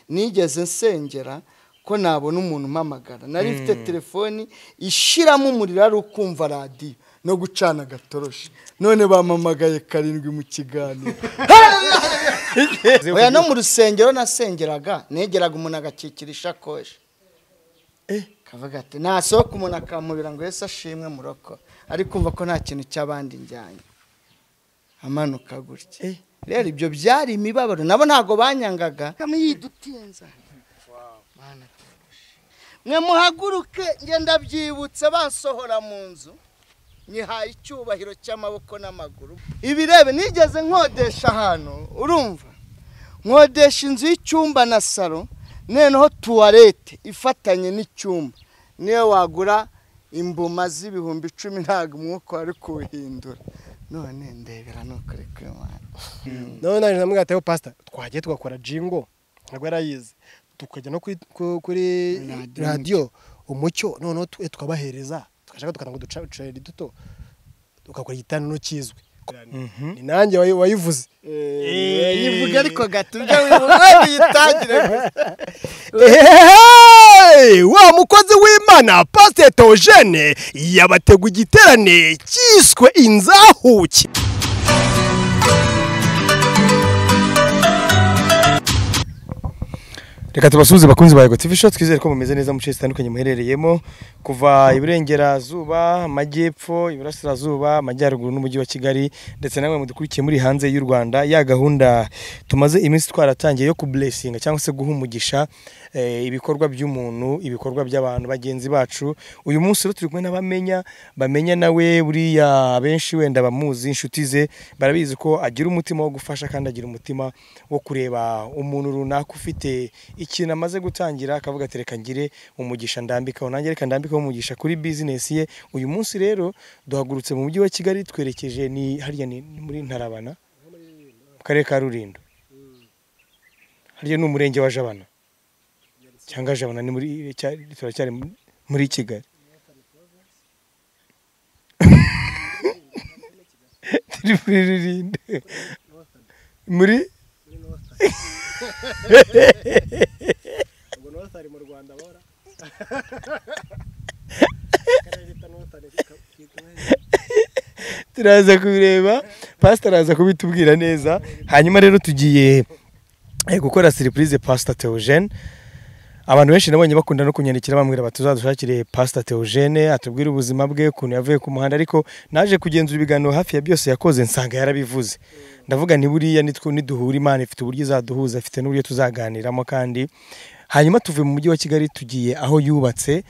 nigeze nsengera ko nabona umuntu umpamagara nari mfite telefoni ishiramo umuriro ari ukumva radiyo no gucana agatoroshi none bampamagaye karindwi mu kiganiro oya no mu rusengero nasengeraga negeraga umuntu agakikira ishakoshi kavuga ati nasohoka umuntu akamubira ngo ese ashimwe muroko ari kumva ko nta kintu cy'abandi njyanye amanuka gutya rero ibyo byari imibabaro nabo ntabwo banyangaga kamwe yidutinza Mana tugushime. mwe muhaguruke ngenda byibutse basohora mu nzu nyihaye icyubahiro cy'amaboko n'amaguru ibirebe nigeze nkodesha ahantu urumva nkodesha inzu y'icyumba na salo noneho tuwarete ifatanye n'icyumba niyo wagura imbuma z'ibihumbi icumi ntabwo umwuka wari kuwuhindura none ndebera ni ukuri kw'imana none naje namubwira ati pasita twagiye tugakora jingo ntabwo yarayizi tukajya no kuri- ku- kuri Radiyo radiyo umucyo noneho tu- tukabahereza tugashaka tukana ngo ducare duto tugakora igitaniro kizwi ni nanjye wayi- wayivuze Eh, yivuga ariko gatubyo wivuga yitangire gusa Ehehehe! wa mukozi w'imana pasiteri teogene yabategu igiterane cyiswe inzahuki reka tubasuhuze bakunzi ba yego tv show twizere ko mumeze neza mu bice zitandukanye muherereyemo kuva iburengerazuba amajyepfo iburasirazuba amajyaruguru n'umujyi wa kigali ndetse namwe mudukurikiye muri hanze y'u rwanda ya gahunda tumaze iminsi twaratangiye yo kuburesinga cyangwa se guha umugisha eh, ibikorwa by'umuntu ibikorwa by'abantu bagenzi bacu uyu munsi rero turi kumwe n'abamenya bamenya nawe buriya benshi wenda bamuzi inshuti ze barabizi ko agira umutima wo gufasha kandi agira umutima wo kureba umuntu runaka ufite ikintu amaze gutangira akavuga ati reka ngire umugisha ndambikaho nanjye reka ndambikeho umugisha kuri bizinesi ye uyu munsi rero duhagurutse mu mujyi wa kigali twerekeje ni hariya ni ni muri ntarabana mu karere ka rulindo hariya ni umurenge wa jabana cyangwa jabana ni muri cya- turacyari muri- muri kigali turi muri rulindo muri turaza kubireba pasita araza kubitubwira neza hanyuma rero tugiye eh, gukora siripurize pasita teogene abantu benshi nabonye bakunda no kunyandikira bambwira bati uzadushakire pasita teogene atubwire ubuzima bwe ukuntu yavuye ku muhanda ariko naje kugenzura ibiganiro hafi ya byose yakoze nsanga yarabivuze ndavuga ni buriya nitwo niduhura imana ifite uburyo izaduhuza ifite n'uburyo tuzaganiramo kandi hanyuma tuvuye mu mujyi wa kigali tugiye aho yubatse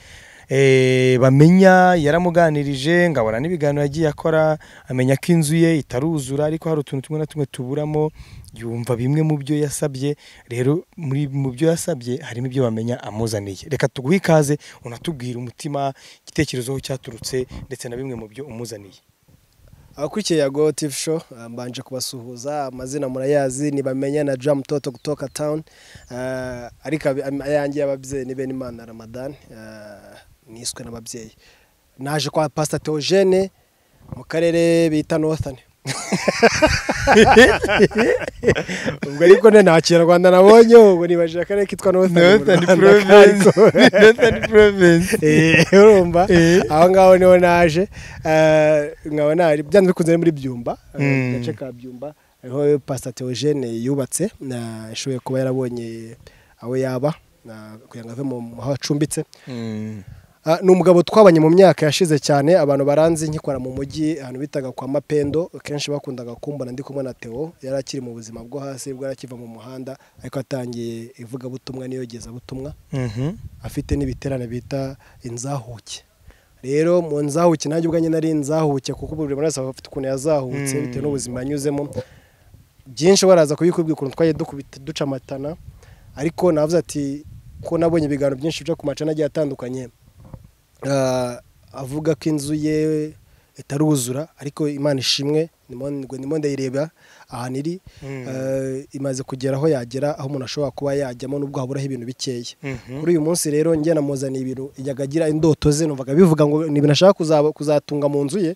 Eh, bamenya yaramuganirije ngabona n'ibiganiro yagiye akora amenya ko inzu ye itaruzura ariko hari utuntu tumwe na tumwe tuburamo yumva bimwe mu byo yasabye rero muri mu byo yasabye harimo ibyo bamenya amuzaniye reka tuguhe ikaze unatubwire umutima igitekerezo aho cyaturutse ndetse na bimwe mu byo umuzaniye abakurikiye yago tifu show ah, mbanje kubasuhuza amazina murayazi ntibamenya na jamu toto kutoka tawuni ah, ariko abi- am- ayange y'ababyeyi ni benimana ramadani ah, niswe n'ababyeyi naje kwa pasita teogene mu karere bita nothani ubwo ariko ne nta kinyarwanda nabonye ubwo nibajije akarere kitwa nothani Eh, urumva aho ngaho niho naje Eh, nkaba nari byanze bikunze ari muri byumba Mm. Eh, agace ka byumba ariho pasita teogene yubatse na ishoboye kuba yarabonye aho yaba na- kugira ngo ave mu mu- aho acumbitse Ah, ni umugabo twabanye mu myaka yashize cyane abantu baranzi nkikora mu mujyi ahantu bitaga kwa mapendo kenshi bakundaga kumbona ndi kumwe na teo yari akiri mu buzima bwo hasi bwo yari akiva mu muhanda ariko atangiye ivugabutumwa n'iyogezabutumwa afite n'ibiterane bita inzahuke rero mu nzahuke nanjye ubwanjye nari inzahuke kuko buri wese aba afite ukuntu yazahutse Mm. bitewe n'ubuzima yanyuzemo byinshi baraza kubikubwira ukuntu twagiye dukubita duca amatana ariko navuze ati ko nabonye ibiganiro byinshi byo ku macana agiye atandukanye ah, avuga ko inzu ye itaruzura ariko imana ishimwe ndimo ndimo ndayireba ahantu iri Mm. ah, imaze kugera aho yagera aho umuntu ashobora kuba yajyamo n'ubwo haburaho ibintu bikeya kuri uyu munsi rero njye namuzaniye ibintu yajyaga agira indoto ze numvaga bivuga ngo ni ibintu ashaka kuzaba- kuzatunga mu nzu ye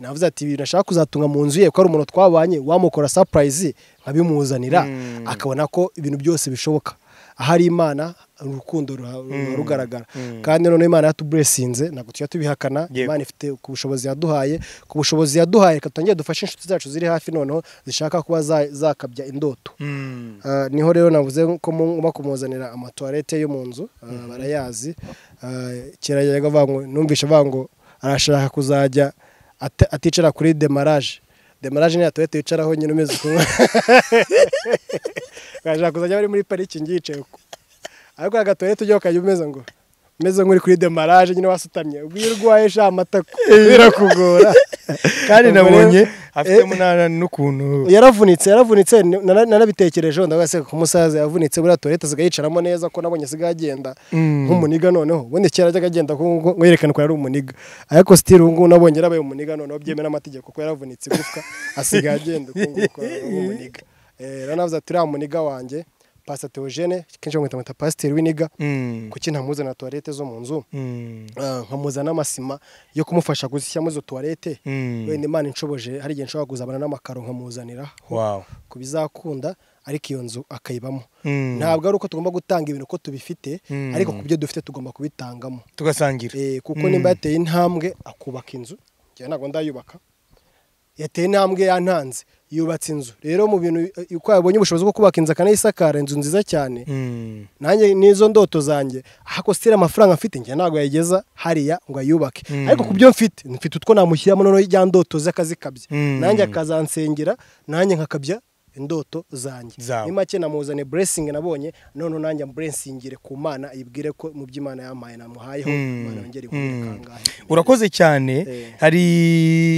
navuze ati ibintu ashaka kuzatunga mu nzu ye ko ari umuntu twabanye wamukora surprise nkabimuzanira Mm. akabona ko ibintu byose bishoboka ahari imana urukundo ruha- ruba rugaragara kandi noneho imana yatuburesinze ntabwo tujya tubihakana Yego. imana ifite ku bushobozi yaduhaye ku bushobozi yaduhaye reka tutongere dufashe inshuti zacu ziri hafi noneho zishaka kuba za- zakabya indoto Ah, niho rero navuze ko ngomba kumuzanira amatuwarete yo mu nzu ah, barayazi Ah, kera yajyaga avuga ngo numvishe avuga ngo arashaka kuzajya ata- aticara kuri demaraje demaraje niya tuwarete yicaraho nyine umeze ukuntu arashaka kuzajya bari muri parikingi yicaye uko ariko aga tuwarete ujya ukajya umeze ngo umeze nk'uri kuri demaraje nyine wasutamye ubwo iyo urwaye sha amatako birakugora kandi Ubwo rero- nabonye afite munana n'ukuntu yaravunitse yaravunitse ni- nara- narabitekerejeho ndabaseka ko umusaza yavunitse buriya tuwarete asigaye yicaramo neza ko nabonye asigaye agenda nk'umuniga noneho ubundi kera ajyaga agenda ko ngo ngo yerekane ko yari umuniga ariko sitiri ubu ngubu nabonye yarabaye umuniga noneho byemewe n'amategeko ko yaravunitse igufwa asigaye agenda uko nguko nk'umuniga Eh, rero navuze ati uriya muniga wanjye pasiteri teogene kenshi bamwita mwita pasiteri w'iniga Mm. kuki ntamuzanira tuwarete zo mu nzu Mm. Ah, nkamuza n'amasima yo kumufasha gushyiramo izo tuwarete Mm. wenda imana inshoboje hari igihe nshobora kuzabana n'amakaro nkamuzanira Wow. ku bizakunda ariko iyo nzu akayibamo Mm. ntabwo ari uko tugomba gutanga ibintu uko tubifite Mm. ariko ku byo dufite tugomba kubitangamo tugasangira Eh, kuko Mm. nimba yateye intambwe akubaka inzu njyewe ntabwo ndayubaka yateye intambwe yantanze yubatse inzu rero mu bintu eh, uko yabonye ubushobozi bwo kubaka inzu akanayisakara inzu nziza cyane Mm. nanjye n'izo ndoto zanjye ahako sitira amafaranga mfite njye ntabwo yayigeza hariya ngo ayubake Mm. ariko ku byo mfite mfite utwo namushyiramo noneho ijya ndoto ze akazikabya Mm. nanjye akazansengera nanjye nkakabya indoto zanjye Zawe. ni make namuzane blessing nabonye noneho nanjye blessingire ku mana ayibwire ko mu byo imana yampaye namuhayeho Mm. imana yongere Mm. inkubire kangahe urakoze cyane Eh. hari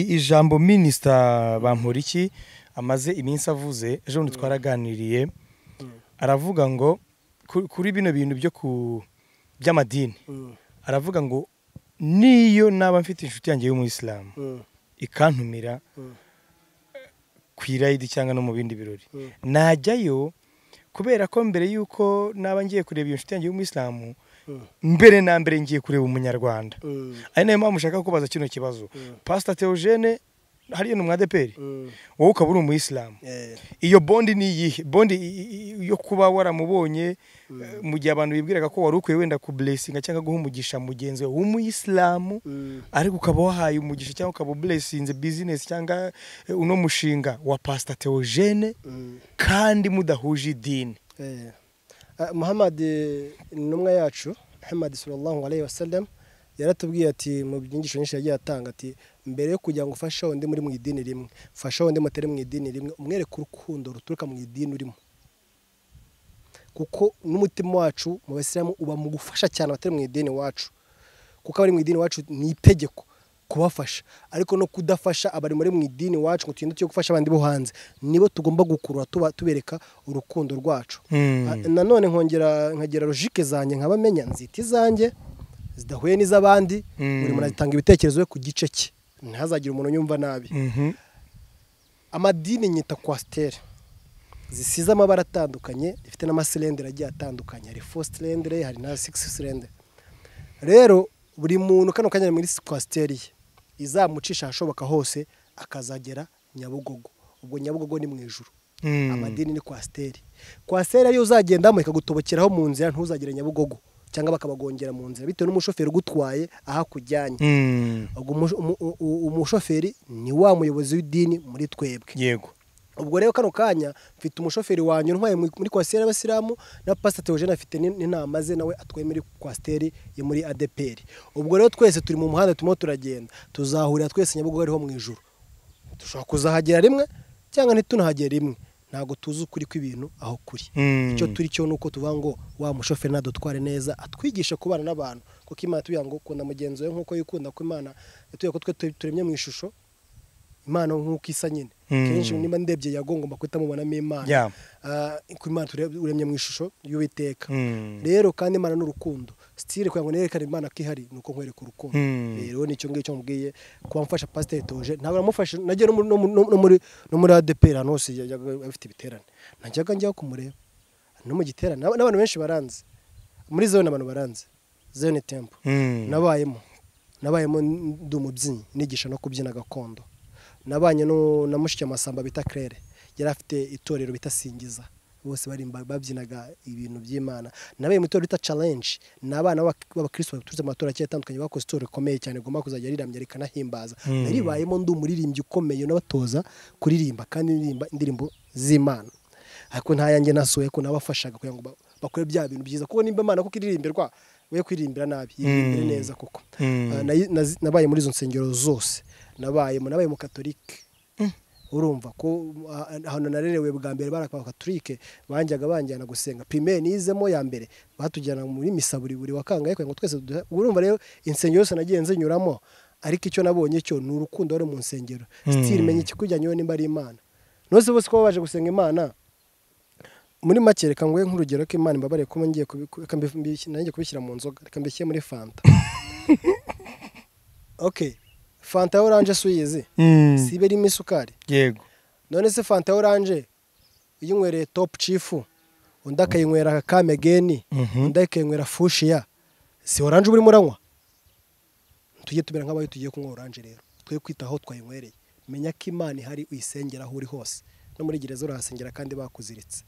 ijambo minisita bamporiki amaze iminsi avuze ejo bundi twaraganiriye aravuga ngo ku- kuri bino bintu byo ku by'amadini Mm. aravuga ngo niyo naba mfite inshuti yanjye y'umuyisilamu Mm. ikantumira Mm. ku irayidi cyangwa no mu bindi birori Mm. najyayo kubera ko mbere y'uko naba ngiye kureba iyo nshuti yanjye y'umuyisilamu Mm. mbere na mbere ngiye kureba umunyarwanda Mm. ari nayo mpamvu ushaka kubaza kino kibazo pasita teogene hariya ni umwadeperi Mm. wowe ukaba uri umuyisilamu Eh, iyo bondi ni iyihe bondi i- i- yo kuba waramubonye eh, mu gihe abantu bibwiraga ko wari ukwiye wenda kuburesinga cyangwa guha umugisha mugenzi wawe w'umuyisilamu Mm. ariko ukaba wahaye umugisha cyangwa ukaba uburesinze bizinesi cyangwa eh, uno mushinga wa pasita teogene Mm. kandi mudahuje idini Eh. Ah, Muhammad eh, intumwa yacu Muhammad sallallahu alaihi wasallam yaratubwiye ati mu byigisho nyinshi yagiye atanga ati mbere yo kugira ngo ufashe undi muri mu idini rimwe fasha undi mutari mu idini rimwe umwereke urukundo ruturuka mu idini urimo kuko n'umutima wacu mu basilamu uba mu gufasha cyane abatari mu idini wacu kuko abari mu idini wacu ni itegeko kubafasha ariko no kudafasha abari muri mu idini wacu ngo tugende tujye gufasha abandi bo hanze nibo tugomba gukurura tuba tubereka urukundo rwacu Mm. A- nanone nkongera nkagera logike zanjye nkabamenya nzita izanjye zidahuye n'iz'abandi Mm. buri muntu atanga ibitekerezo we ku gice cye ntihazagire umuntu unyumva nabi Mhm. amadini nyita kwasiteri zisize amabara atandukanye zifite n'amasilendere agiye atandukanye hari fo silendere hari na sigisi silendere rero buri muntu kano kanya ari muri kwasiteri ye izamucisha ahashoboka hose akazagera nyabugogo ubwo nyabugogo ni mu ijuru Mm. amadini ni kwasiteri kwasiteri ariyo uzagendamo ikagutobokeraho mu nzira ntuzagire nyabugogo cyangwa bakabagongera mu nzira bitewe n'umushoferi ugutwaye aho akujyanye Mm. ubwo umu- umu- u- umushoferi ni wa muyobozi w'idini muri twebwe yego ubwo rero kano kanya mfite umushoferi wanjye untwaye mu- muri kwasiteri y'abasilamu na pasiteri teogene afite n'in- n'inama ze nawe atwaye muri kwasiteri yo muri adeperi ubwo rero twese turi mu muhanda turimo turagenda tuzahurira twese nyabugogo ariho mu ijuru dushobora kuzahagera rimwe cyangwa ntitunahagere rimwe ntabwo tuzi ukuri kw'ibintu aho kuri Mm. icyo turi cyo ni uko tuvuga ngo wa mushoferi nadutware neza atwigishe kubana n'abantu kuko imana tuvuga ngo kunda mugenzi wawe nk'uko yikunda ko imana yatubwiye ko twe tu- turemye mu ishusho imana nk'uko isa nyine Mm. kenshi niba ndebye yago ngomba guhita mubonamo imana Yeah. Ah, ko imana ture- uremye mu ishusho y'uwiteka Mm. rero kandi imana ni urukundo sitire kugira ngo nerekane imana ko ihari ni uko nkwereka urukundo Mm. rero nicyo ngicyo mubwiye kuba mfasha pasiteri toje ntabwo namufashe najya no muri- no muri- no muri no muri adeperi ahantu hose yajyaga afite ibiterane najyaga njyaho kumureba no mu giterane n'aba- n'abantu benshi baranzi muri zone abantu baranzi zone tempo Mm. nabayemo nabayemo ndi umubyinnyi nigisha no kubyina gakondo nabanye no- na mushiki amasamba bita claire yari afite itorero bita singiza bose barimba- babyinaga ibintu by'imana nabaye mu itorero bita challenge ni abana b'abak- b'abakristo baturutse mu matora agiye atandukanye bakoze itorero rikomeye cyane rigomba kuzajya riramya rikanahimbaza naribayemo ndi umuririmbyi ukomeye unabatoza kuririmba kandi ndirimba indirimbo z'imana ariko nta yanjye nasuye ko nabafashaga kugira ngo ba- bakore bya bintu byiza kuko nimba imana kuko iririmberwa we kwiririmbira nabi iririmbire neza kuko Ah, nayi- nazi- nabaye muri izo nsengero zose nabaye mu- nabaye mu katolike urumva ko ah, ahantu narerewe bwa mbere bari abakatolike banjyaga banjyana gusenga primere nizemo ya mbere batujyana muri misa buri buri wakangaye kugira ngo twese duhe- urumva rero insengero zose nagiye nzinyuramo ariko icyo nabonye cyo ni urukundo ruri mu nsengero sitiri menya ikikujyanyeho nimba ari imana nose bose ko baje gusenga imana muri make reka nguhe nk'urugero ko imana imbabariye kuba ngiye kubiku- reka mbi- mbi- nanjye kubishyira mu nzoga reka mbishyire muri fanta ok fanta ya oranje si uyizi si iba irimo isukari yego none se fanta ya oranje iyo unywereye topu cifu undi akayinywera kamegeni Mhm. undi akayinywera fushiya si oranje urimo uranywa tujye tumera nk'abari tugiye kunywa oranje rero twe kwita aho twayinywereye menya ko imana ihari uyisengera aho uri hose no muri gereza urahasengera kandi bakuziritse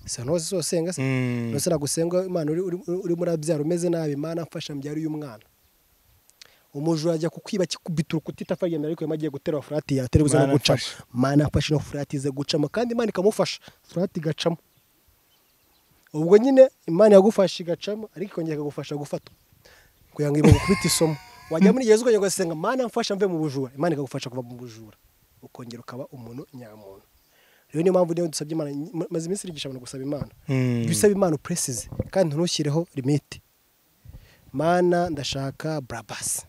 si ahantu hose usenga se Mm. Nose nagusenga imana uri- uri- urimo urabyara umeze nabi imana mfasha mbyara uyu mwana umujura ajya kukwiba kikubita urukuta itapfa ryemera ariko yari agiye gutera furati yatera buzana Mana gucamo mfasha. mana afashe ino furati ize gucamo kandi imana ikamufasha furati igacamo ubwo nyine imana yagufashe igacamo ariko ikongera ikagufasha gufatwa kugira ngo ibintu gukubita isomo wajya muri gereza ukongera ugasenga mana mfasha mve mu bujura imana ikagufasha kuva mu bujura ukongera ukaba umuntu nyamuntu rero niyo mpamvu niyo dusabye imana maze iminsi nigisha abantu gusaba imana Mm. jya usaba imana upuresize kandi ntushyireho limite mana ndashaka burabasi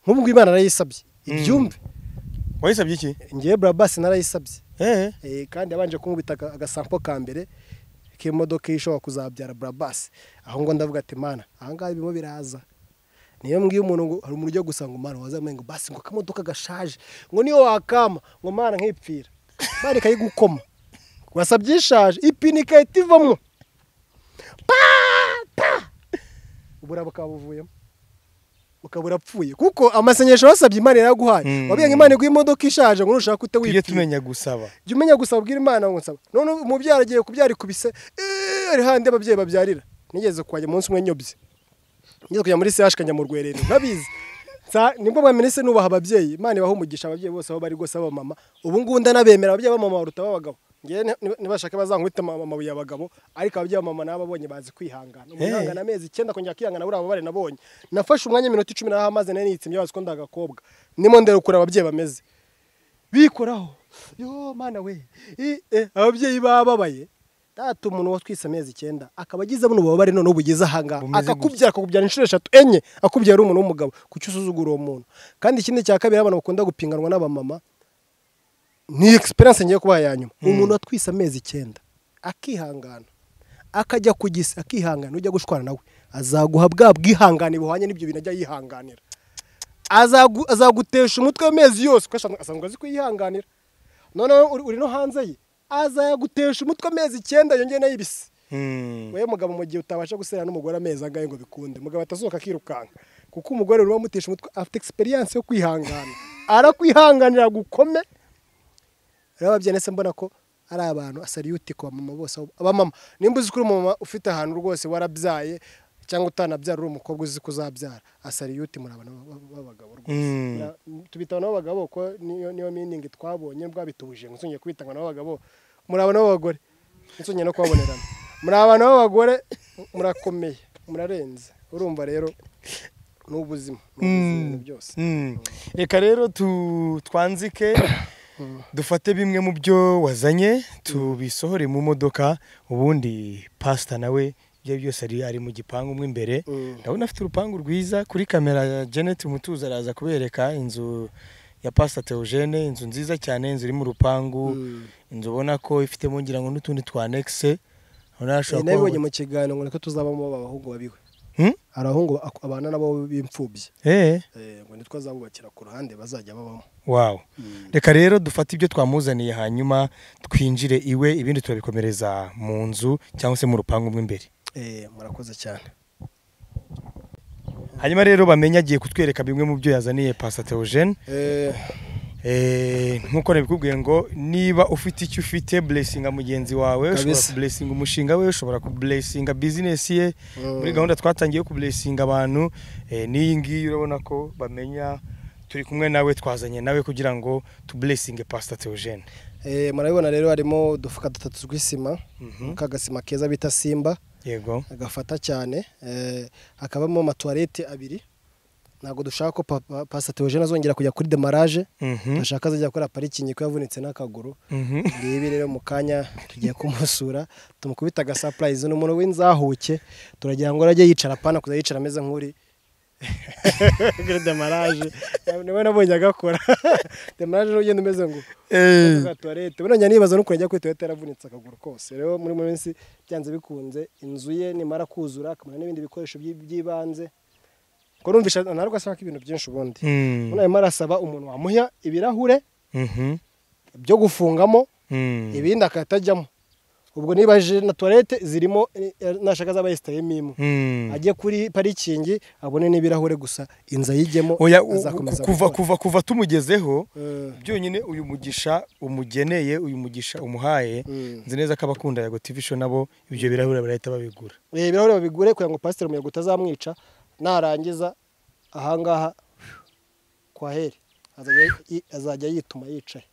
nk'ubu ngubu imana narayisabye ibyumve wayisabye iki ngewe burabasi narayisabye eh Eh, kandi yabanje kumubita aga- agasampo ka mbere k'imodoka ishobora kuzabyara burabasi aho ngo ndavuga ati mana aha ngaha birimo biraza niyo mbwiye umuntu ngo hari umuntu ujya gusa ngo mana wazamuye ngo basi ngo akamodoka gashaje ngo niyo wakama ngo mana nkipfira mana ikayigukoma wasabye ishaje ipine igahita ivamo pata ubura bukaba buvuyemo ukaba urapfuye kuko amasengesho wasabye imana yaraguhaye Mm. wabwiye ngo imana iguha imodoka ishaje ngo nushaka ute tujye wipfira tumenya gusaba jya umenya gusa abwira imana ngo nsaba none umubyara agiye kubyara ikubise "Eh, ari handi ababyeyi babyarira nigeze kuhajya umunsi umwe nyobye nigeze kujya muri CH kajya mu rwerere ntabizi Nsa- nibwo bwa minisi nubaha ababyeyi imana ibaha umugisha ababyeyi bose aho bari rwose abamama ubu ngubu ndanabemera ababyeyi b'amama baruta ab'abagabo ngewe ni- ni- nibashaka bazankubita ama- amabuye abagabo ariko ababyeyi b'amama nabo babonye bazi kwihangana umuntu Eh. yihangana amezi icyenda kongera akihangana buriya babare nabonye nafashe umwanya w'iminota icumi n'aho amazi nari nitsimye bazi ko ndi agakobwa ndimo nderukura ababyeyi bameze bikoraho yo mana we I- eh, ababyeyi bababaye data umuntu watwise amezi icyenda akaba agize buno bubabare none ubugeze ahangaha Bumeze akakubyara akakubyara inshuro eshatu enye akubyara ari umuntu w'umugabo kuki usuzugura uwo muntu kandi ikindi cya kabiri abantu bakunda gupinganwa n'abamama ni egisperiyanse ngiye kubaha ya nyuma umuntu watwise amezi icyenda akihangana akajya ku gisi akihangana ujya gushwana nawe azaguha bwa bwihangane buhwanye n'ibyo bintu ajya yihanganira Azagu- azagutesha umutwe amezi yose kuko asanzwe- asanzwe azi kwihanganira noneho uri uri no hanze ye azagutesha umutwe amezi icyenda yongeye nayibisi Mm. we mugabo mu gihe utabasha gusera n'umugore amezi angahe ngo bikunde mugabo atasohoka akirukanka kuko umugore uri wamutesha umutwe afite experience yo kwihangana arakwihanganira gukome rero ababyeyi ndetse mbona ko ari abantu asariyuti ku bamama bose abo- abamama nimba uzi ko uri umumama ufite ahantu rwose warabyaye cyangwa utanabyara uri umukobwa uzi ko uzabyara asariyuti muri abantu b'ab- b'abagabo rwose Mm. Na- tubita abantu b'abagabo ko niyo niyo meaning twabonye bwabituje ngo nsongeye kwita abantu b'abagabo muri abantu b'abagore nsongeye no kubabonerana muri abantu b'abagore murakomeye murarenze urumva rero ni ubuzima ni ubuzima ibintu byose Mm. reka rero tu- twanzike dufate bimwe mu byo wazanye tubisohore mu modoka ubundi pasita nawe ibyo byose ari ari mu gipangu mo imbere Mm. ndabona afite urupangu rwiza kuri kamera ya Janet Mutuzo araza kubereka inzu ya pasita Theogene inzu nziza cyane inzu iri mu rupangu Mm. inzu ubona ko ifitemo ngira ngo n'utundi twa anekise urabona Eh, hashobora nabibonye kuba mu kiganiro ngo niko tuzabamo abahungu babiwe Hmm? abahungu ak- abana nabo b'imfubyi eh Eh, ngo nitwo azabubakira ku ruhande bazajya babamo Wow. Reka rero dufate ibyo twamuzaniye hanyuma twinjire iwe ibindi turabikomereza mu nzu cyangwa se mu rupangu mo imbere. Eh, murakoze cyane Hanyuma rero bamenye agiye kutwereka bimwe mu byo yazaniye Pastor Theogene. Eh, Eh, nkuko nabikubwiye ngo niba ufite icyo ufite blessinga mugenzi wawe ushobora Kabisa. kublesinga umushinga we ushobora kublesinga business ye muri gahunda twatangiye yo kublesinga abantu eh, n'iyi ngiyi urabona ko bamenya turi kumwe nawe twazanye nawe kugira ngo tublesinge pastor Theogene Eh, murabibona rero harimo udufuka dutatu tw'isima k'agasima keza bita simba yego gafata cyane eh, hakabamo amatuwarete abiri ntabwo dushaka ko papa pasita teogene azongera kujya kuri demarage Mhm. turashaka azajya gukora parikingi ko yavunitse n'akaguru Mhm. ngibi rero mu kanya tugiye kumusura tumukubita agasapurayizi ni umuntu w'inzahuke turagira ngo arajye yicara apana kuzajya yicara ameze nk'uri kuri demarage niwe nabonye agakora demarage rero ugenda umeze ngo Kuvuga tuwarete burongera nibaza n'ukuntu ajya kuri tuwarete yaravunitse akaguru kose rero muri mu minsi byanze bikunze inzu ye nimara kuzura akamara n'ibindi bikoresho by'i- by'ibanze ko numvisha ntabwo asaba ko ibintu byinshi ubundi Mm. ubu arimo arasaba umuntu wamuha ibirahure Mhm. byo gufungamo Mm. ibindi akatajyamo ubwo nibaje na tuwarete zirimo eh, nashaka zaba yesitayemo imwe Mm. ajye kuri parikingi abone n'ibirahure gusa inzu ayijyemo Oya, u- azakomeza ku- kuva gukora. kuva kuva tumugezeho Eh. byonyine uyu mugisha umugeneye uyu mugisha umuhaye Mm. nzi neza ko abakunda yago TV show nabo ibyo birahura barahita babigura Eh, ibirahuri babigure kugira ngo pasiteri umuyaga utazamwica narangiza ahangaha kwa heri azajya yi- azajya yituma yicaye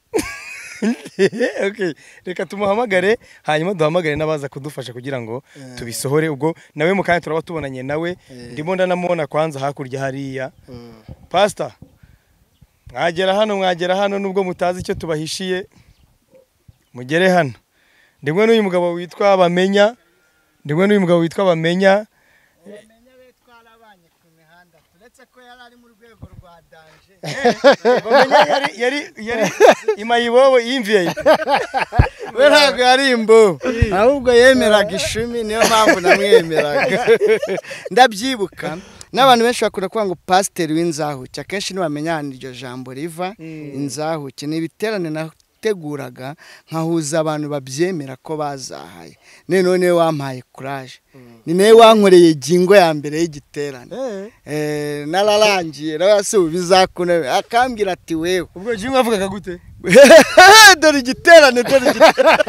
Okay, reka tumuhamagare hanyuma duhamagare n'abaza kudufasha kugira ngo tubisohore ubwo nawe mu kanya turaba tubonanye nawe ndimo ndanamubona kwanza hakurya hariya pasita mwagera hano mwagera hano nubwo mutazi icyo tubahishiye mugere hano ndimwe n'uyu mugabo witwa bamenya ndimwe n'uyu mugabo witwa bamenya bamenya be twarabanye ku mihanda turetse ko yari ari mu rwego rwa danje bamenya yari yari yari imayibobo yimviye we ntabwo yari imbobo ahubwo yemeraga ishumi niyo mpamvu namwemeraga ndabyibuka n'abantu benshi bakunda kuvuga ngo pasiteri w'inzahuke akenshi ntibamenya ahantu iryo jambo riva inzahuke ni ibiterane nateguraga nkahuza abantu babyemera ko bazahaye noneho niwe wampaye kuraje ni nawe wankoreye ingingo ya mbere y'igiterane Eh, nararangiye nawe si ubu bizakunaniye akambwira ati wewe ubwo jimwe avugaga gute dore igiterane dore igiterane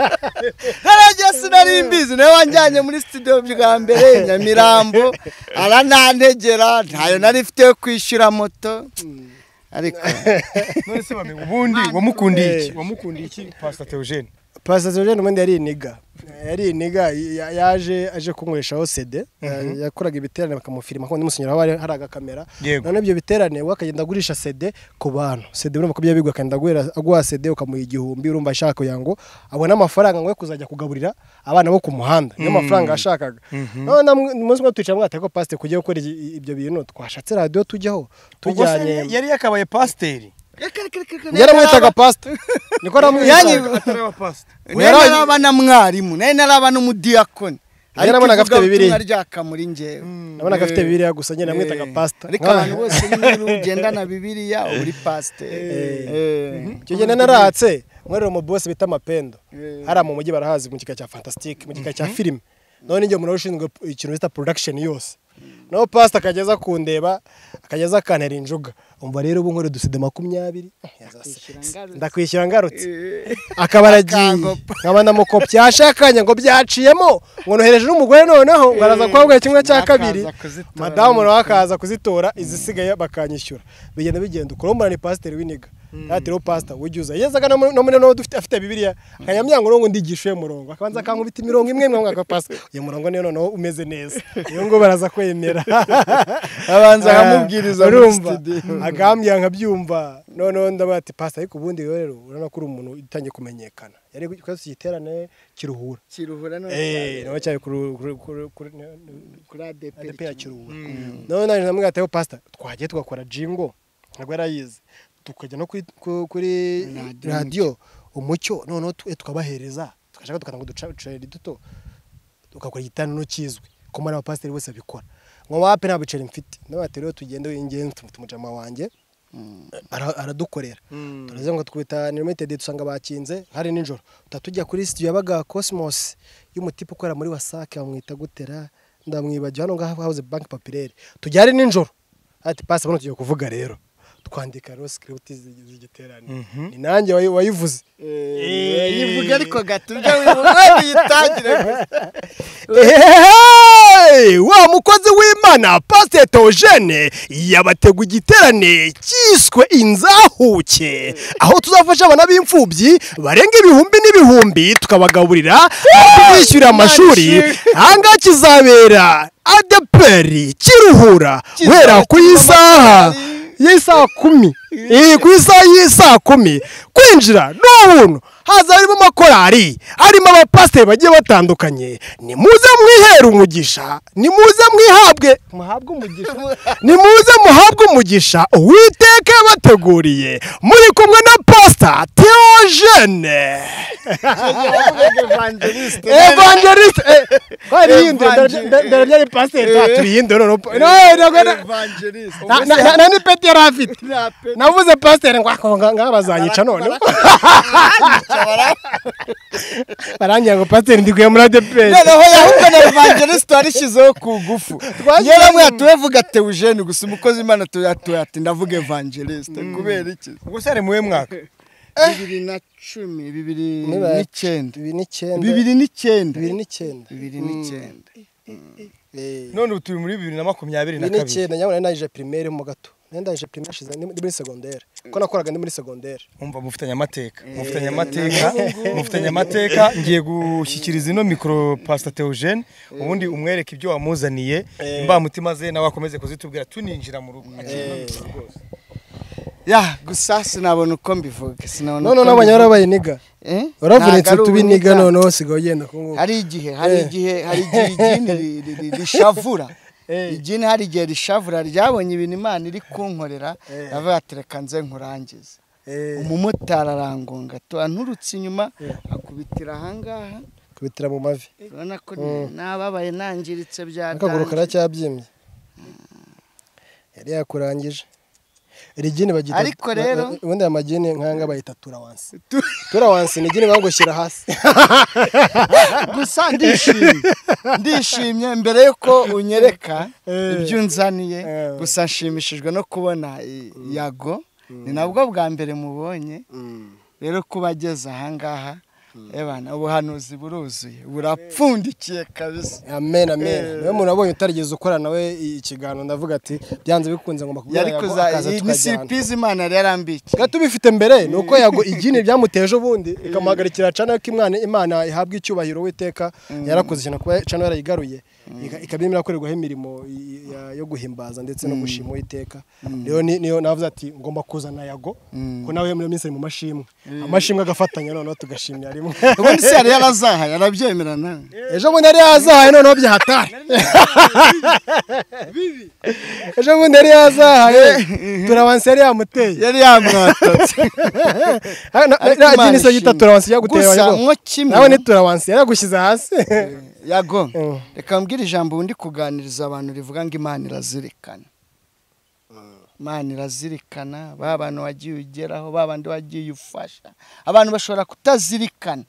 naragiye sinari mbizi nawe wanjyanye muri studio bwa mbere i nyamirambo aranantegera ntayo nari mfite yo kwishyura moto ariko none se bamenya ubundi wamukundiye iki wamukundiye iki pasita teogene pasiteri Jordan ubundi yari iniga yari iniga ya- yaje aje kunyweshaho sede yakoraga ibiterane bakamufirima ko ndimusinyira hari hari agakamera Yego. none ibyo biterane we akagenda agurisha sede ku bantu sede urumva ko byabigwa akagenda aguhera- aguha sede ukamuha igihumbi urumva ashaka kugira ngo abone amafaranga ngo ye kuzajya kugaburira abana bo ku muhanda niyo mafaranga yashakaga none namwe- umunsi umwe twicara mwate ko pasiteri kujya gukora i- ibyo bintu twashatse radiyo tujyaho ubwo se tujyanye yari yakabaye pasiteri yaramwitaga pasiteri niko Yani- aramwitaga ataraba pasita nayo naraba na mwarimu nayo naraba n'umudiyakoni yarabonaga afite Bibiliya. ubutumwa ryaka muri njyewe nabonaga afite biriya gusa nyine namwitaga pasiteri ariko abantu bose niba ugendana bibiliya uba uri pasiteri Eh. icyo gihe naratse mwerera umubosi bita amapendo hariya mu mujyi barahazi mu gika cya fantasitike mu gika cya filime none igihe umuntu ushinzwe ikintu bita production yose naho pasita akageza kundeba akageza akantera injuga umva rero ubu nkore udusede makumyabiri ndakwishyura ngarutse akaba aragiye Akangopa. nkaba ndamukopya yashakanye ngo byaciyemo ngo nohereje n'umugore noneho ngo araza kuhabwira kimwe cya Akaza kabiri kuzitora. madamu nawe akaza kuzitora izisigaye bakanyishyura bigenda bigenda ukuromora ni pasiteri w'iniga yatiriho pasita ujya uza yezaga no muri- no muri no dufite afite bibiliya akanyamyanga urongo ndigisha uyo murongo akabanza akankubita imirongo imwe imwe mwaka pasita uyu murongo niyo noneho umeze neza iyo ngo baraza kwemera abanza akamubwiriza muri urumva studio. agambya nkabyumva noneho ndabaga ati pasita ariko ubundi rero rero urabona ko uri umuntu utangiye kumenyekana yari kwasi igiterane kiruhura kiruhura no eh nawe cyari kuri kuri kuri kuri- kuri ADP ADP ya Kiruhura none naje namwe gateho pastor twagiye tugakora jingo ntabwo yarayize tukajya no kuri ku- kuri Radio radio umucyo noneho tu- tukabahereza tugashaka tukanango uduceri duto tugakora igitano kizwi ko muri abapasiteri bose babikora ngo wape nta biceri mfite n'abateri rero tugende ingenzi tumufite umujama wanjye ara- aradukorera turaza ngo twita ni limited dusanga bakinze hari nijoro tuba tujya kuri studio yabaga cosmos y'umutipe ukorera muri wasake bamwita gutera ndamwibagiwe hano ngaho hahoze banki papirere tujya ari nijoro ati pasi bano tugiye kuvuga rero twandika rero sikiriputi z'igiterane ni nanjye wayi- wayivuze yivuga ariko gatubya wivuga yitangire Hey! wa mukozi w'imana pasiteri teogene yabategu igiterane cyiswe inzahuke aho tuzafasha abana b'imfubyi barenga ibihumbi n'ibihumbi tukabagaburira tubishyurira amashuri ahangaha kizabera adeperi kiruhura guhera ku isaha y'isaha kumi iyi ku isaha y'isaha kumi kwinjira ni ubuntu haza harimo amakorari harimo abapasiteri bagiye batandukanye nimuze mwihere umugisha nimuze mwihabwe muhabwe umugisha nimuze muhabwe umugisha uwiteka yabateguriye muri kumwe na pasita teogene evangeliste evangeliste Evangeliste. ndarabyari pasiteri taturiye noneho evangeliste na- na- na- na n'ipeti yari afite Nta peti. navuze pasiteri ngo "Ah, nga- nga bazanyica noneho barangira ngo pasiteri ndikuye muri adeperi noneho yahubwo na evangeliste warishyizeho ku ngufu yewe bamwe yatuwe avuga ati eugene gusa umukozi w'imana tuyatuwe ati ndavuga evangeliste kubera iki ubwo se ari muwe mwaka bibiri na cumi bibiri n'icyenda bibiri n'icyenda bibiri n'icyenda bibiri n'icyenda Eh, none ubu turi muri bibiri na makumyabiri na bibiri kabiri n'icyenda nyabona narije pirimeri mo gato nari ndaje pirimeri hashize ndi ndi muri segonderi kuko nakoraga ndi muri segonderi umva mufitanye amateka mufitanye amateka mufitanye amateka ngiye gushyikiriza ino mikoro pasita teogene ubundi umwereke ibyo wamuzaniye imbamutima ze nawe akomeze kuzitubwira tuninjira mu rugo ya gusa sinabona uko mbivuga sinabona none uko n'abanya mbivuga. warabaye niga Eh? waravunitse Ntabwo ari tubiniga ubuniga. noneho sigaye ugenda kungu hari igihe hari Eh. igihe hari igihe igini ri- ri- ri- rishavura Eh. igini hari igihe rishavura ryabonye ibintu imana iri kunkorera yavuga ati reka nze nkurangize Eh, umumotari arangonga tuba nturutse inyuma akubitira ahangaha kubitira mu mavi urabona ko ni- nababaye nangiritse akaguru byatangiye karacyabyimbye yari yakurangije rigini bagita Ariko rero- ba- ba- ubundi aya magini nkanga bayita turawansi turawansi ni igini bagushyira hasi gusa ndishimye ndishimye mbere y'uko unyereka ibyo unzaniye Eh. gusa nshimishijwe no kubona i- yago ni nabwo bwa mbere mubonye rero kuba ageze ahangaha ebana ubuhanuzi buruzuye burapfundikiye kabisa amen amen niwe muntu wabonye utarigeze ukora nawe ikiganiro ndavuga ati byanze bikunze ngomba kubwira yari yago kuza akaza iyi ni tukajyana siripurize imana yari yarambikiye tuba tubifite mbere ni uko yago igini byamuteje ubundi ikamuhagarikira cana ko imwana imana ihabwa icyubahiro witeka yarakoze cyane kuba cana yarayigaruye ika- ikaba irimo irakorerwaho imirimo i- ya- yo guhimbaza ndetse no gushima uwiteka niyo ni- niyo navuze ati ngomba kuzana yago ko nawe muri iyo minsi ari mu mashimwe amashimwe agafatanya noneho tugashimira rimwe ubundi se yari yarazaha yarabyemera nawe ejo bundi yari yazahaye noneho byahatari ejo bundi yari yazahaye turabansi yari yamuteye yari yamwatatse Ah, na- Ariko na- Imana Jimmy se yita ishimwe. turawansi yaguteye Gusa wayobo. nko kimwe- nawe ni turawansi yaragushyize hasi yago Mm. reka mbwira ijambo undi kuganiriza abantu rivuga ngo imana irazirikana imana irazirikana ba bantu wagiye ugeraho ba bandi wagiye ufasha abantu bashobora kutazirikana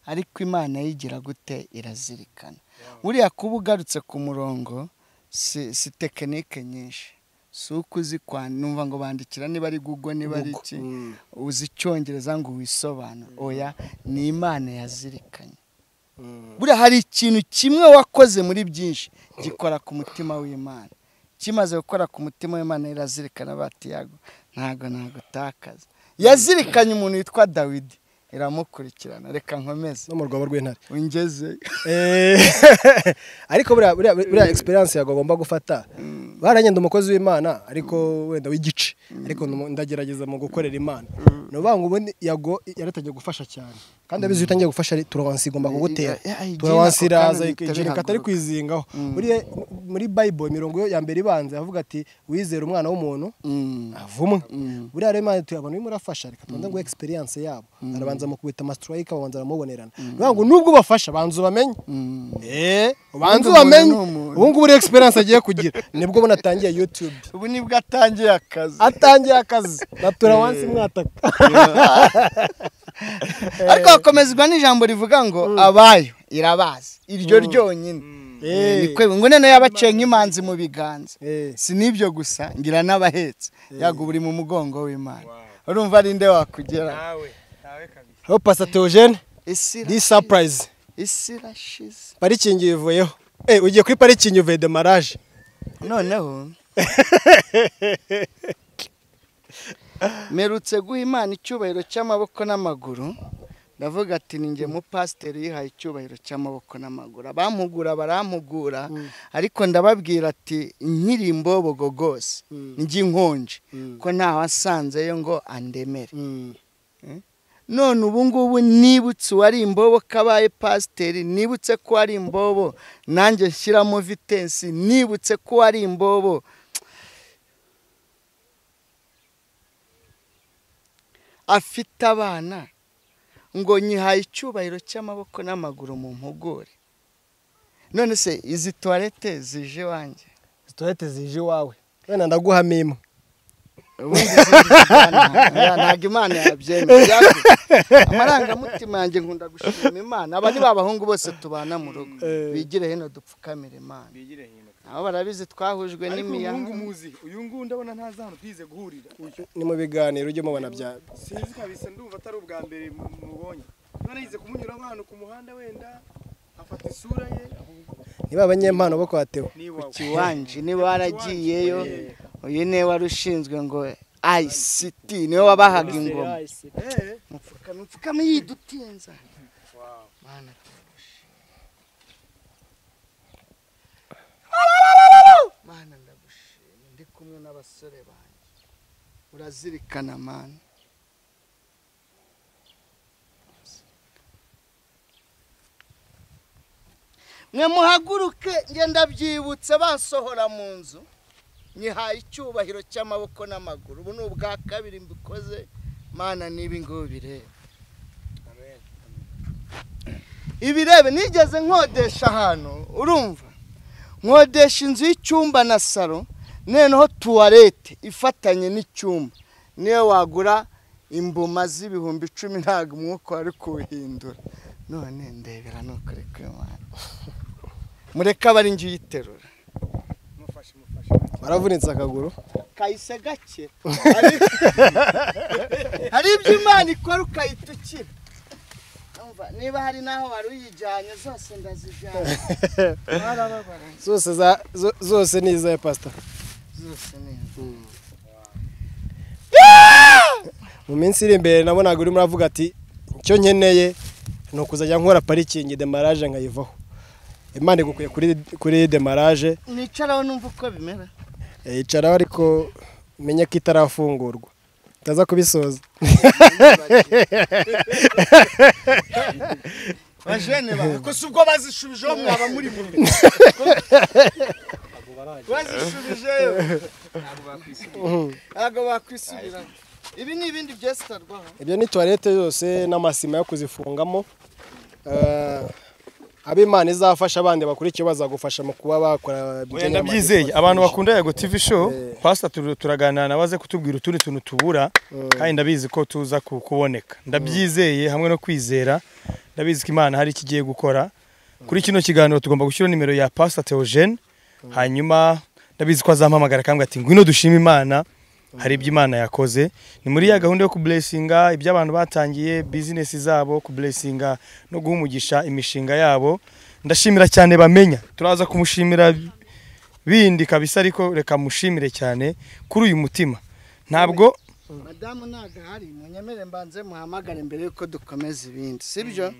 ariko imana yigira gute irazirikana buriya kuba ugarutse ku murongo si, si tekinike nyinshi si uko uzi kwa numva ngo bandikira niba ari gugo niba ari iki uzi icyongereza ngo wisobanure oya ni imana yazirikanye buriya hari ikintu kimwe wakoze muri byinshi gikora ku mutima w'imana kimaze gukora ku mutima w'imana irazirikana bati yago ntago ntagutakaza yazirikanye umuntu witwa dawidi iramukurikirana reka nkomeze no mu rwobo rw'intare ungeze Eh, ariko buriya- buriya buriya experience yago agomba gufata baragenda umukozi w'imana ariko wenda w'igice ariko ndu- ndagerageza mu gukorera imana ni ukuvuga ngo ubundi yago yaratangiye gufasha cyane kandi abizi iyo utangiye gufasha ari turawansi igomba kugutera Eh, eh, eh, turawansi igena ako kanya iraza mpita ikintu katari bihaguruka. kwizingaho Buriya muri bayibolo imirongo yo ya mbere ibanza yavuga ati wizera umwana w'umuntu avumwe buriya rero imana tuyabona urimo urafasha reka tubanza ngo experience yabo barabanza mu kubita amasitirayica babanza baramubonerana bivuga ngo nubwo ubafasha banza ubamenye eh Ubundi umuntu ubanza ubamenye ni umuntu. ubu ngubu rero experience agiye kugira nibwo ubona atangiye youtube ubu nibwo atangiye akazi atangiye akazi natura wansi mwataka ariko hakomezwa n'ijambo rivuga ngo abayo irabazi iryo ryonyine Nikwe- ngo none yabaciye nk'imanzi mu biganza Eh. si n'ibyo gusa ngira n'abahetse yago buri mu mugongo w'imana urumva ari nde wakugera nawe nawe kabiri aho pasa teogene isi di irashize. sapurayizi isi irashize parikingi yivuyeho eh ugiye kuri parikingi uvuye demaraje noneho merutse guha imana icyubahiro cy'amaboko n'amaguru ndavuga ati ni njye mupasiteri yihaye icyubahiro cy'amaboko n'amaguru abampugura barampugura ariko ndababwira ati nkiri imbobogo rwose njy'inkonje ko ntawasanzeyo ngo andemere none ubu ngubu nibutse uwari imbobo kabaye pasiteri nibutse ko ari imbobo nanjye nshyiramo vitensi nibutse ko ari imbobo afite abana ngo nyihaye icyubahiro cy'amaboko n'amaguru mu mpugure none se izi tuwarete zije iwanjye situwete zije iwawe wenda ndaguhamo imwe ubundi izindi zijyana- oya, ntabwo imana yabyemera Byakozwe. amarangamutima yanjye nkunda gushima imana aba ni ba bahungu bose tubana mu rugo bigire hino dupfukamire imana bigire hino nabo barabizi twahujwe ariko uyu n'imiyaga nguyu muzi uyu nguyu ndabona ntazi ahantu twize guhurira ni mu biganiro ujye umubona bya sinzi kabisa ndumva atari ubwa mbere mu- mubonye none yize kumunyura nk'ahantu ku muhanda wenda afata isura ye niba abanyempano bo kwa teo ni iwawe kiwanje niba waragiyeyo uyu niwe wari ushinzwe ngo ICT niwe wabahaga ingoma Eh, mupfukame mupfukame yidutinza Mana, ndagushima. mana ndagushima ndi kumwe n'abasore banjye urazirikana mana mwe muhaguruke ngenda byibutse basohora mu nzu nyihaye icyubahiro cy'amaboko n'amaguru ubu ni ubwa kabiri mbikoze mana n'ibi ngubu bireba ibirebe nigeze nkodesha ahantu urumva nkodesha inzu y'icyumba na salo noneho tuwarete ifatanye n'icyumba niyo wagura imbuma z'ibihumbi icumi ntabwo umwuka wari kuwuhindura none ndebera nukuri kuri mana mureke aba ari njye uyiterura mufashe mufashe waravunitse akaguru kayise gake Hari- hari ibyo imana ikora ukayitukira Urumva, niba hari n'aho wari uyijyanye zose ndazijyanye warababara zose za zo- zose ni izawe pasita zose neza mu minsi iri imbere nabonaga urimo uravuga ati icyo nkeneye ni ukuzajya nkora parikingi demaraje nkayivaho imana igukwiye kuri kuri demaraje nicaraho numva uko bimera eh, yicaraho ariko menye ko itarafungurwa utaza kubisoza bajene ba ko si ubwo bazishubijeho mwaba muri mu rugo bazishubijeyo ntabwo bakwisubira ibi ni ibindi byesitarwaho ibyo ni tuwarete zose n'amasima yo kuzifungamo Eh, abo imana izafasha abandi bakurikiye bazagufasha mu kuba bakora Oya, ndabyizeye abantu bakunda yago tv show pastor tur- turaganira na baze kutubwira utundi tuntu tubura kandi ndabizi ko tuza ku- kuboneka ndabyizeye hamwe no kwizera ndabizi ko imana hari ikigiye gukora kuri kino kiganiro tugomba gushyira nimero ya pastor Theogene hanyuma ndabizi ko azampamagara kandi ati ngwino dushime imana hari ibyo imana yakoze ni muri ya gahunda yo kuburesinga ibyo abantu batangiye bizinesi zabo kuburesinga no guha umugisha imishinga yabo ndashimira cyane bamenya turaza kumushimira bindi kabisa ariko reka mushimire cyane kuri uyu mutima ntabwo madamu ntabwo ahari munyemere mbanze muhamagare mbere y'uko dukomeza ibindi sibyo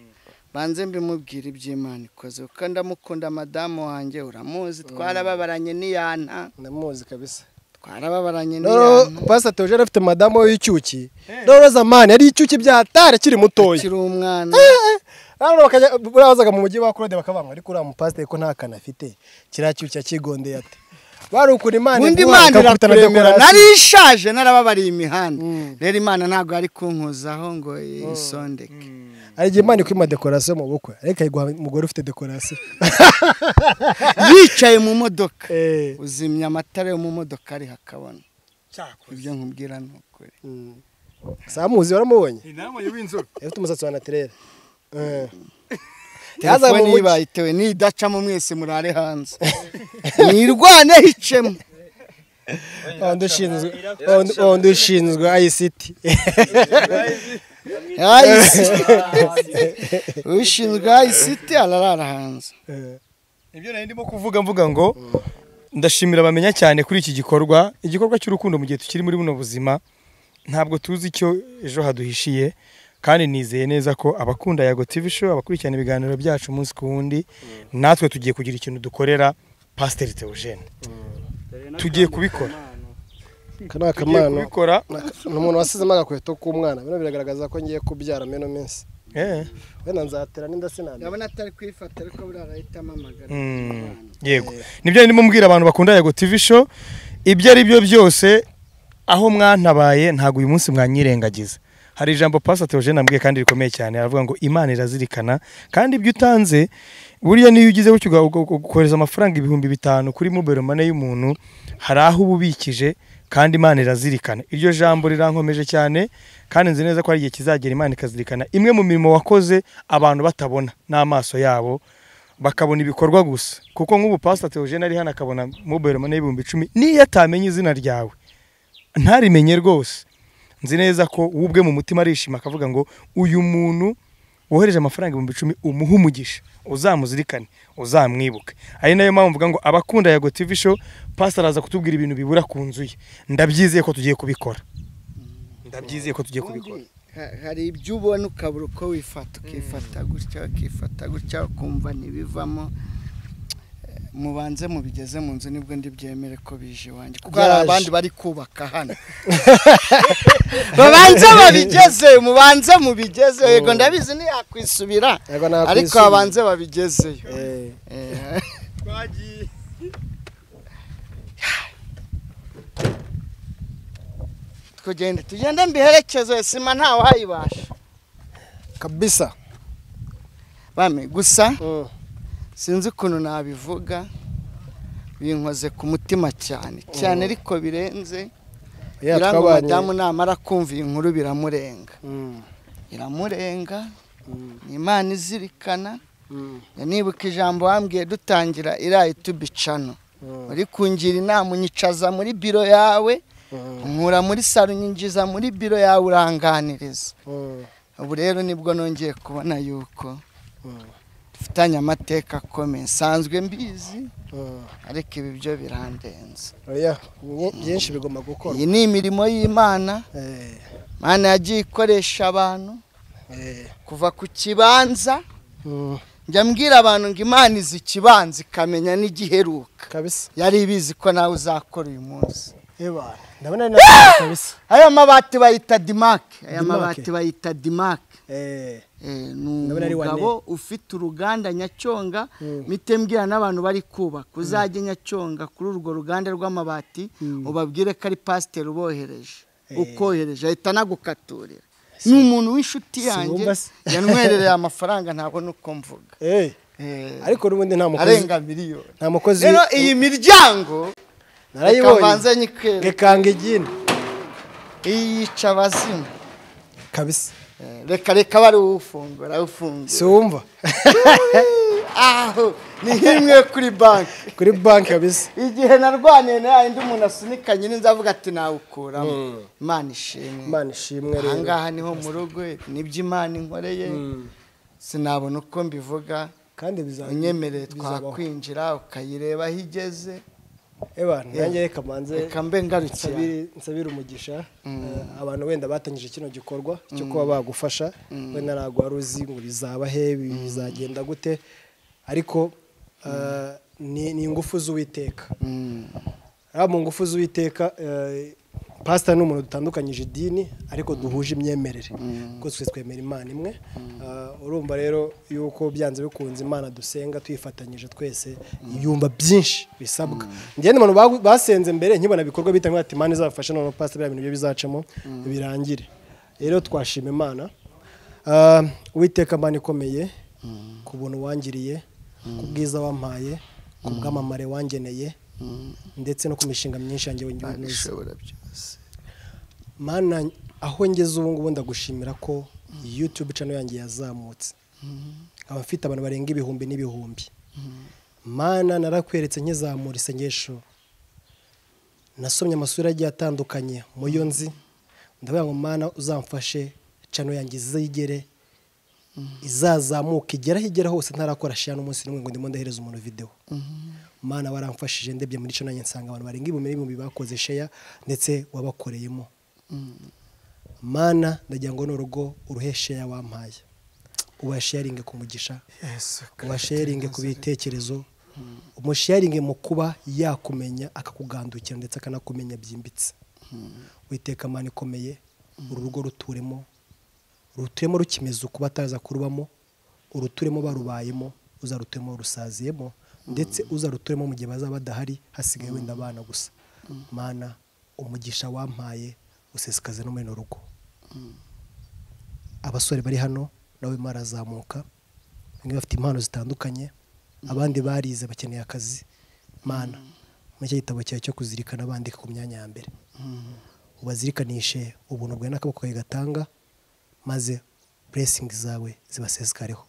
banze mbimubwire iby'imana ikoze kuko ndamukunda madamu wanjye uramuzi twarababaranye n'iyana ndamuzi kabisa twarababaranye rero n'iyana pastor Theogene afite madamu we w'icyuki rero zamani yari icyuki byatari akiri mutoya akiri umwana rero bakajya barazaga mu mujyi wa Claude bakabanga ariko uriya mupasiteri ko nta kantu afite kiriya cyuki yakigondeye ate barukura imana undi iguha, imana ikakubita na irakuremera dekorasi. nari ishaje narababariye imihanda rero imana ntabwo yari kunkuzaho ngo isondeke hari igihe imana ikwima dekorasiyo mu bukwe ariko ayiguha umugore ufite dekorasiyo yicaye mu modoka Eh. uzimya amatara yo mu modoka ari hakabona ibyo nkubwira ni ukuri samuzi waramubonye inama y'inzobe afite umusatsi wa natirere yazaga mu telefone mujyi ibayitewe nidacamo mwese murare hanze nirwane hicemo wa wundi ushinzwe wa wundi- wa wundi ushinzwe ICT ushinzwe ayisiti ararara hanze ibyo nari ndimo kuvuga mvuga ngo ndashimira bamenya cyane kuri iki gikorwa igikorwa cy'urukundo mu gihe tukiri muri buno buzima ntabwo tuzi icyo ejo haduhishiye kandi nizeye neza ko abakunda yago TV show abakurikirana ibiganiro byacu umunsi ku wundi natwe tugiye kugira ikintu dukorera pasiteri Theogene tugiye kubikora aka ni tugiye akamano kubikora ni umuntu wasizemo agakweto k'umwana bino biragaragaza ko ngiye kubyara muri ino minsi Eh. wenda nzatera n'inda sinamenya ndabona atari kwifata ariko buriya arahita amamagara Mm, yego nibyo nari ndimo mbwira abantu bakunda yego TV show ibyo ari byo byose aho mwantabaye ntabwo uyu munsi mwanyirengagiza hari ijambo Pastor Theogene ambwiye kandi rikomeye cyane aravuga ngo Imana irazirikana kandi ibyo utanze burya niyo ugize gutyo uga- uga- uga- ukohereza amafaranga ibihumbi bitanu kuri mobile money y'umuntu hari aho uba ubikije kandi Imana irazirikana iryo jambo rirankomeje cyane kandi nzi neza ko hari igihe kizagera Imana ikazirikana imwe mu mirimo wakoze abantu batabona n'amaso yabo bakabona ibikorwa gusa kuko nk'ubu pasita Theogene ari hano akabona mobile money y'ibihumbi icumi niyo atamenye izina ryawe ntarimenye rwose nzi neza ko we ubwe mu mutima arishima akavuga ngo uyu muntu wohereje amafaranga ibihumbi icumi umuhe umugisha uzamuzirikane uzamwibuke ari nayo mpamvu mvuga ngo abakunda yago TV show pasita araza kutubwira ibintu bibura ku nzu ye ndabyizeye ko tugiye kubikora ndabyizeye ko tugiye kubikora Ubundi ha- hari ibyo ubona ukabura uko wifata ukifata gutya ukifata gutya ukumva ntibivamo Eh, mubanze mubigeze mu nzu nibwo ndibyemere ko bije iwanjye kuko hari Byaje. abandi bari kubaka hano babanze babigeze mubanze mubigeze yego ndabizi ntiyakwisubira Yego nta ariko kwisubira. babanze babigezeyo Eh, Eh, tugende tugende mbiherekeze sima ntawe uhayibasha kabisa bame gusa Mm. sinzi ukuntu nabivuga binkoze ku mutima cyane cyane ariko birenze Ya, birango twabanye- madamu namara kumva iyi nkuru biramurenga Mm, iramurenga mm, ni imana izirikana mm, nibuka ijambo wambwiye dutangira irayi tubicano mm, uri kungira inama unyicaza muri biro yawe mm, nkura muri saro unyinjiza muri biro yawe uranganiriza mm, ubu rero nibwo nongeye kubona yuko mm, dufitanye amateka akomeye nsanzwe mbizi mm. ariko ibi byo birandenze Oya, byi- byinshi bigomba gukorwa iyi ni imirimo y'imana Eh, imana yagiye ikoresha abantu eh, kuva ku kibanza mm, njya mbwira abantu ngo imana izi ikibanza ikamenya n'igiheruka kabisa yari ibizi ko nawe uzakora uyu munsi Eba, ndabona ari na kabisa aya mabati bayita dimake aya Dimake. mabati bayita dimake Eh, Eh, ni Ndabona ari umugabo ufite uruganda nyacyonga mite mbwira n'abantu bari kubaka uzajye nyacyonga kuri urwo ruganda rw'amabati ubabwire ko ari pasiteri ubohereje ukohereje ahita anagukaturira ni umuntu w'inshuti yanjye Siwumva se. yanywerereye amafaranga ntabona uko mvuga eh, Eh, ariko n'ubundi nta mukozi arenga miliyoni nta mukozi rero iyi miryango narayibonye kavanze nyikwereka gekanga igini iyi yica abazimu kabisa Eh, reka reka bari uwufungura ufungura siwumva aho ni himwe kuri banki kuri banki kabisa igihe narwaniye na yayindi umuntu asunika nyine nzavuga ati nawukuramo imana ishimwe imana ishimwe rero ahangaha niho mu rugo nibyo imana inkoreye sinabona uko mbivuga kandi biza- unyemereye bizabaho. twakwinjira ukayireba aho igeze eba nanjye reka mbanze reka mbe ngarukiye nsabire nsabire umugisha Eh, abantu wenda batangije kino gikorwa cyo kuba bagufasha wenda ntabwo wari uzi ngo bizaba he bizagenda gute ariko eh, ni ni ingufu z'uwiteka haba mu ngufu z'uwiteka eh, pasita ni umuntu dutandukanyije idini ariko duhuje imyemerere kuko twese twemera imana imwe Eh, urumva rero yuko byanze bikunze imana dusenga tuyifatanyije twese yumva byinshi bisabwa ngende abantu bagu- basenze mbere nkibona ibikorwa bitangira ati imana izabafasha noneho pasita biriya bintu byo bizacamo birangire rero twashima imana Ah, uwiteka mana ikomeye ku buntu wangiriye ku bwiza wampaye ku bwamamare wangeneye ndetse no ku mishinga myinshi yanjye Imana wanyuze ishobora byose mana aho ngeze ubu ngubu ndagushimira ko YouTube channel yanjye yazamutse aba afite abantu barenga ibihumbi n'ibihumbi mana narakweretse nkizamura isengesho nasomye amasura agiye atandukanye mu yo nzi ndavuga ngo mana uzamfashe cano yanjye izigere izazamuka igera aho igera hose ntarakora shira n'umunsi n'umwe ngo ndimo ndahereza umuntu videwo mana waramfashije ndebye muri cano yanjye nsanga abantu barenga ibihumbi n'ibihumbi bakoze sheya ndetse wabakoreyemo mana ndagira ngo ni urugo uruhe sheya wampaye ubasharinge ku mugisha ubasharinge ku bitekerezo umusharinge mu kuba yakumenya akakugandukira ndetse akanakumenya byimbitse witeka amana ikomeye uru rugo ruturemo ruturemo rukimeze ukuba ataza kurubamo uruturemo barubayemo uzaruturemo rusaziyemo ndetse uzaruturemo mu gihe bazaba badahari hasigaye wenda abana gusa mana umugisha wampaye usesekaze no muri ino rugo abasore bari hano nabo barimo barazamuka bamwe bafite impano zitandukanye abandi barize bakeneye akazi mana muri icyo gitabo cyawe cyo kuzirikana bandika ku myanya ya mbere ubazirikanishe ubuntu bwawe n'akaboko kawe gatanga maze buresingi zawe zibasesekareho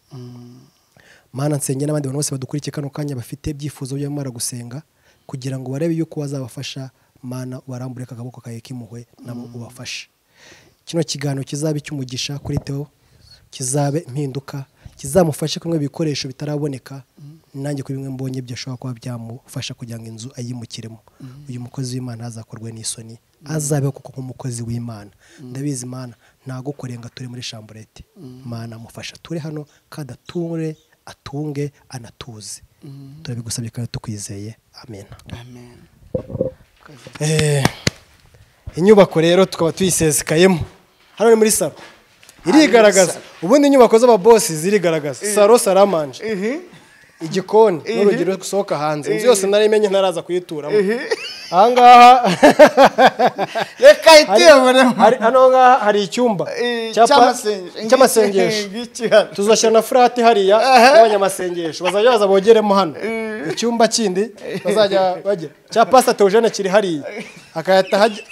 mana nsenge n'abandi bantu bose badukurikiye kano kanya bafite ibyifuzo by'abamara baragusenga kugira ngo barebe yuko wazabafasha mana warambure akaboko kawe k'impuhwe nabo ubafashe kino kiganiro kizaba icy'umugisha kuri teo kizabe impinduka kizamufashe kumwe ibikoresho bitaraboneka nanjye kuri bimwe mbonye byo ashobora kuba byamufasha kugira ngo inzu ayimukiremo uyu mukozi w'imana azakorwe n'isoni azabeho kuko nk'umukozi w'imana ndabizi imana ntagukoreye ngo ature muri shamburete imana amufasha ature hano kandi ature atunge anatuze turabigusabye kandi tukwizeye amen amen Eh, inyubako rero tukaba tuyisesekayemo hano ni muri salo irigaragaza ubundi inyubako z'ababosi zirigaragaza salo saramanje ihi igikoni n'urugero rusohoka hanze inzu yose narimenye ntaraza kuyituramo ahangaha reka hari- iteburemo hari- hano ngaha hari icyumba cya pa- cy'amasengesho tuzashyira na furati hariya y'abanyamasengesho bazajya baza bogeremo hano icyumba kindi bazajya bagira cya pasita teogene kiri hariya hakahita hajya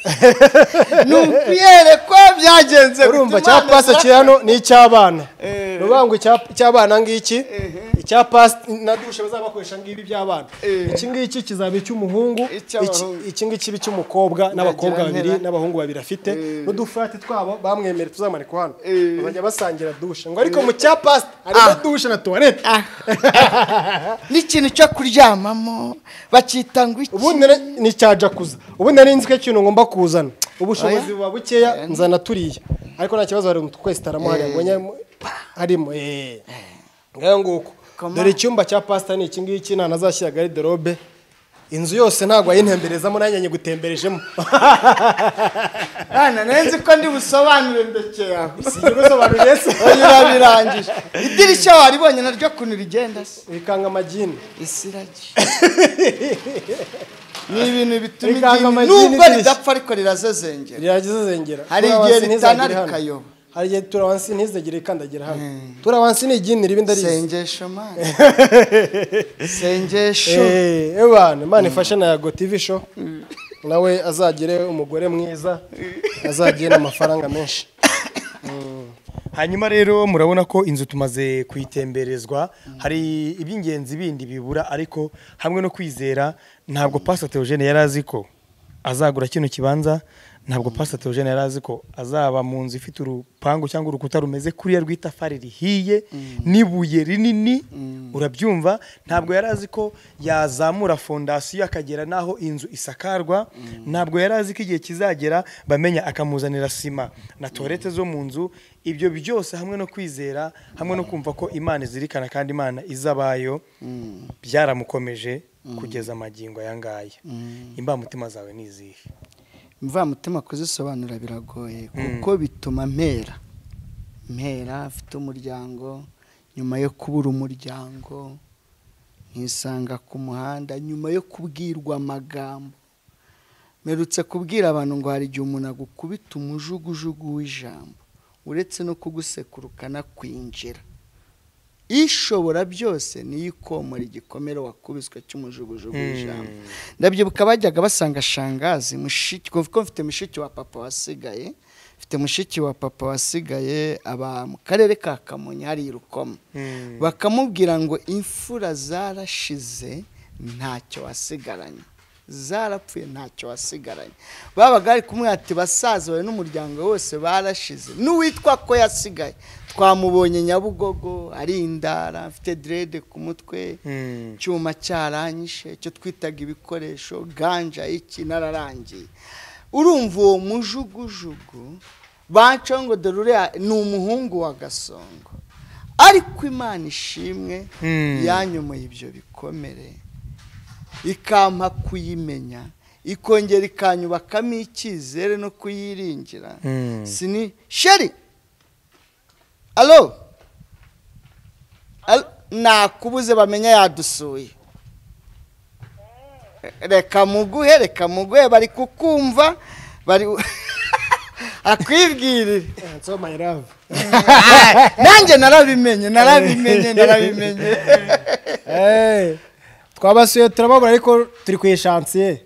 nupiyere ko byagenze urumva bituma cya pasita neza. kiri hano ni icy'abana Eh. ni ukuvuga ngo icya- icy'abana ngiki icya pasita na dushe bazaba bakoresha ngibi by'abana Eh. iki ngiki kizaba icy'umuhungu iki- Icy'abahungu. iki ngiki ibe icy'umukobwa n'abakobwa Ndagira babiri ntera. n'abahungu babiri afite Eh. n'udufurati twabo bamwemerera tuzamanika hano Eh. bazajya basangira dushe ngo ariko mu cya pasita harimo dushe na tuwarete Ah. n'ikintu cyo kuryamamo bakita ngo iki ubundi nari- ni icya jakuza ubundi nari nzi ko ikintu ngomba kuzana ubushobozi buba bukeya nzana turiya ariko nta kibazo hari utwese taramo hariya ngo nyemo- harimo eh. ngayo nguko Koma. dore icyumba cya pasita ni iki ngiki ntanazashyira gariderobe inzu yose ntabwo wayitemberezamo nanjye nyigutemberejemo bana nzi ko ndi busobanure ndekeye aho si ibyo bisobanuriye se oya urabirangije idirishya waribonye naryo kuntu rigenda se bikanga amagini isiragi ni ibintu bituma Rikanga idini amagini nubwo idirishya. ridapfa ariko rirazezengera riragize zengera Hari igihe Tura wansi ntizagere ritana hano. rikayoba. hari igihe turawansi ntizegere ikandagira hano turawansi ni igini ribi ndarizi sengesho mana sengesho Eh, eh bana imana ifashe na yago tv show nawe azagire umugore mwiza azagire n'amafaranga menshi hanyuma rero murabona ko inzu tumaze kuyitemberezwa hari iby'ingenzi bindi bibura ariko hamwe no kwizera ntabwo pasita teogene yari azi ko azagura kino kibanza ntabwo pasita teogene yari azi ko azaba mu nzu ifite urupangu cyangwa urukuta rumeze kuriya rw'itafari rihiye n'ibuye rinini urabyumva ntabwo yari azi ko yazamura fondasiyo akagera n'aho inzu isakarwa ntabwo yari azi ko igihe kizagera bamenya akamuzanira sima na tuwarete zo mu nzu ibyo byose hamwe no kwizera hamwe no kumva ko imana izirikana kandi imana izabayo byaramukomeje kugeza amagingo aya ngaya imbamutima zawe ni izihe imvamutima kuzisobanura biragoye kuko bituma mpera mpera afite umuryango nyuma yo kubura umuryango nkisanga ku muhanda nyuma yo kubwirwa amagambo mperutse kubwira abantu ngo hari igihe umuntu agukubita umujugujugu w'ijambo uretse no kugusekura ukanakwinjira ishobora byose niyo ikomora igikomere wakubiswe cy'umujugujugu w'ijambo ndabyibuka bajyaga basanga shangazi mushiki kuko mfite mushiki wa papa wasigaye mfite mushiki wa papa wasigaye aba mu karere ka kamonyi hari i rukoma bakamubwira ngo imfura zarashize ntacyo wasigaranye zarapfuye ntacyo wasigaranye babaga bari kumwe ati basaza bawe n'umuryango wose barashize n'uwitwa ko yasigaye twamubonye nyabugogo ari indara mfite derede ku mutwe icyuma cyaranyishe icyo twitaga ibikoresho ganja iki nararangiye urumva uwo mujugujugu baca ngo dore uriya ni umuhungu wa gasongo ariko imana ishimwe yanyomoye ibyo bikomere ikampa kuyimenya ikongera ikanyubakamo icyizere no kuyiringira sini sheri alo nakubuze bamenya yadusuye reka muguhe reka muguhe bari kukumva bari akwibwirire so my love nanjye narabimenye narabimenye narabimenye Eh, twabasuye turababura ariko turi ku ishansiye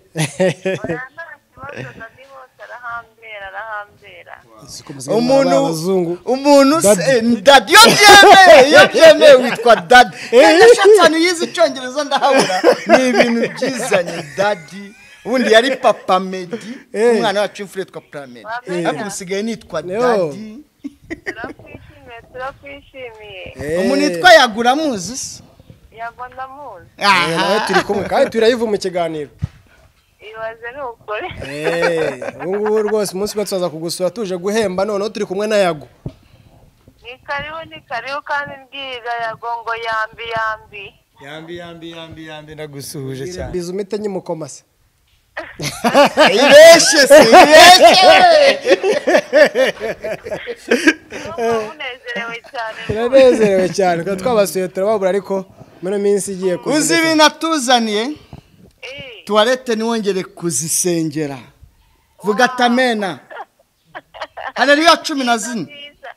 umuntu abazungu umuntu se dadi iyo byemeye iyo byemeye witwa dadi ndashaka yize icyongereza ndahabura ni ibintu byizanye dadi ubundi yari papa medi umwana wacu w'imfura yitwa puramedi ariko usigaye nitwa Yo. dadi turakwishimiye turakwishimiye umuntu yitwa yagura amuzi se yagwa ndamuzi Eh, nawe turi kumwe kandi turayiva mu kiganiro ibaze ni ukuri Eh, ubu ngubu rwose umunsi umwe tuzaza kugusura tuje guhemba noneho turi kumwe na yago ni karibu ni karibu kandi mbyiga yagwa ngo yambi yambi yambi yambi yambi yambi nagusuhuje cyane biza umite nyimukomase ibeshye se ibeshye Ndumva munezerewe cyane turanezerewe cyane kuko twabasuye turababura ariko muri ino minsi igiye kuza uzi ibintu atuzaniye Eh, tuwarete ntiwongere kuzisengera vuga atamena hareruya cumi na zine byiza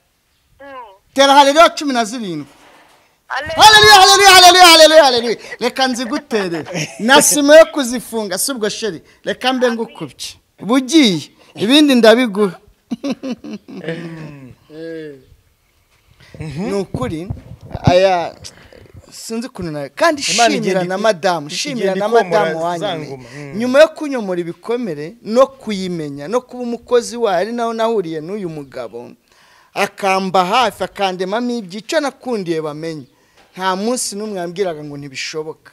Mm. tera hareruya cumi na zirindwi Ale- haleluya haleluya haleluya haleluya haleluya reka nzigutere nasima yo kuzifunga si ubwo sheri reka mbe ngukubye bugiye ibindi ndabiguha ni ukuri aya sinzi ukuntu nawe kandi Imana igenda shimira na iti- madamu igenda shimira na ikomora madamu za wanyu ngoma. Mm. nyuma yo kunyomora ibikomere no kuyimenya no kuba umukozi wayo ari naho nahuriye n'uyu mugabo akamba hafi akandemamo ibyica nakundiye bamenye nta munsi n'umwe yambwiraga ngo ntibishoboka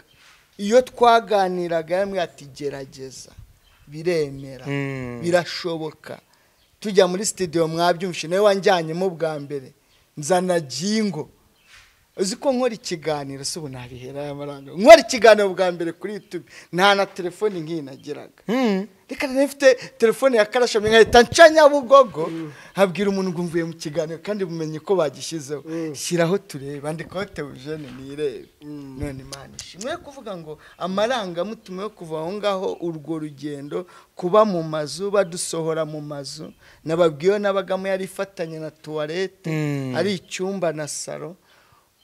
iyo twaganiraga yamwe ati gerageza biremera Mm. birashoboka tujya muri sitidiyo mwabyumvishe nawe wanjyanyemo bwa mbere nzana gingo uzi ko nkora ikiganiro si ubu ntabihera y'amaranga nkora ikiganiro bwa mbere kuri yutubi nta na telefoni nk'iyi nagiraga reka nari mfite telefone ya karashamye nkahita nca nyabugogo habwira umuntu ngo mvuye mu kiganiro kandi bumenye ko bagishyizeho shyiraho turebe andikaho teujene nirebe none imana ishimwe yo kuvuga ngo amarangamutima yo kuva aho ngaho urwo rugendo kuba mu mazu badusohora mu mazu nababwiye n'abagamo yari ifatanye na tuwarete Mm. ari icyumba na salo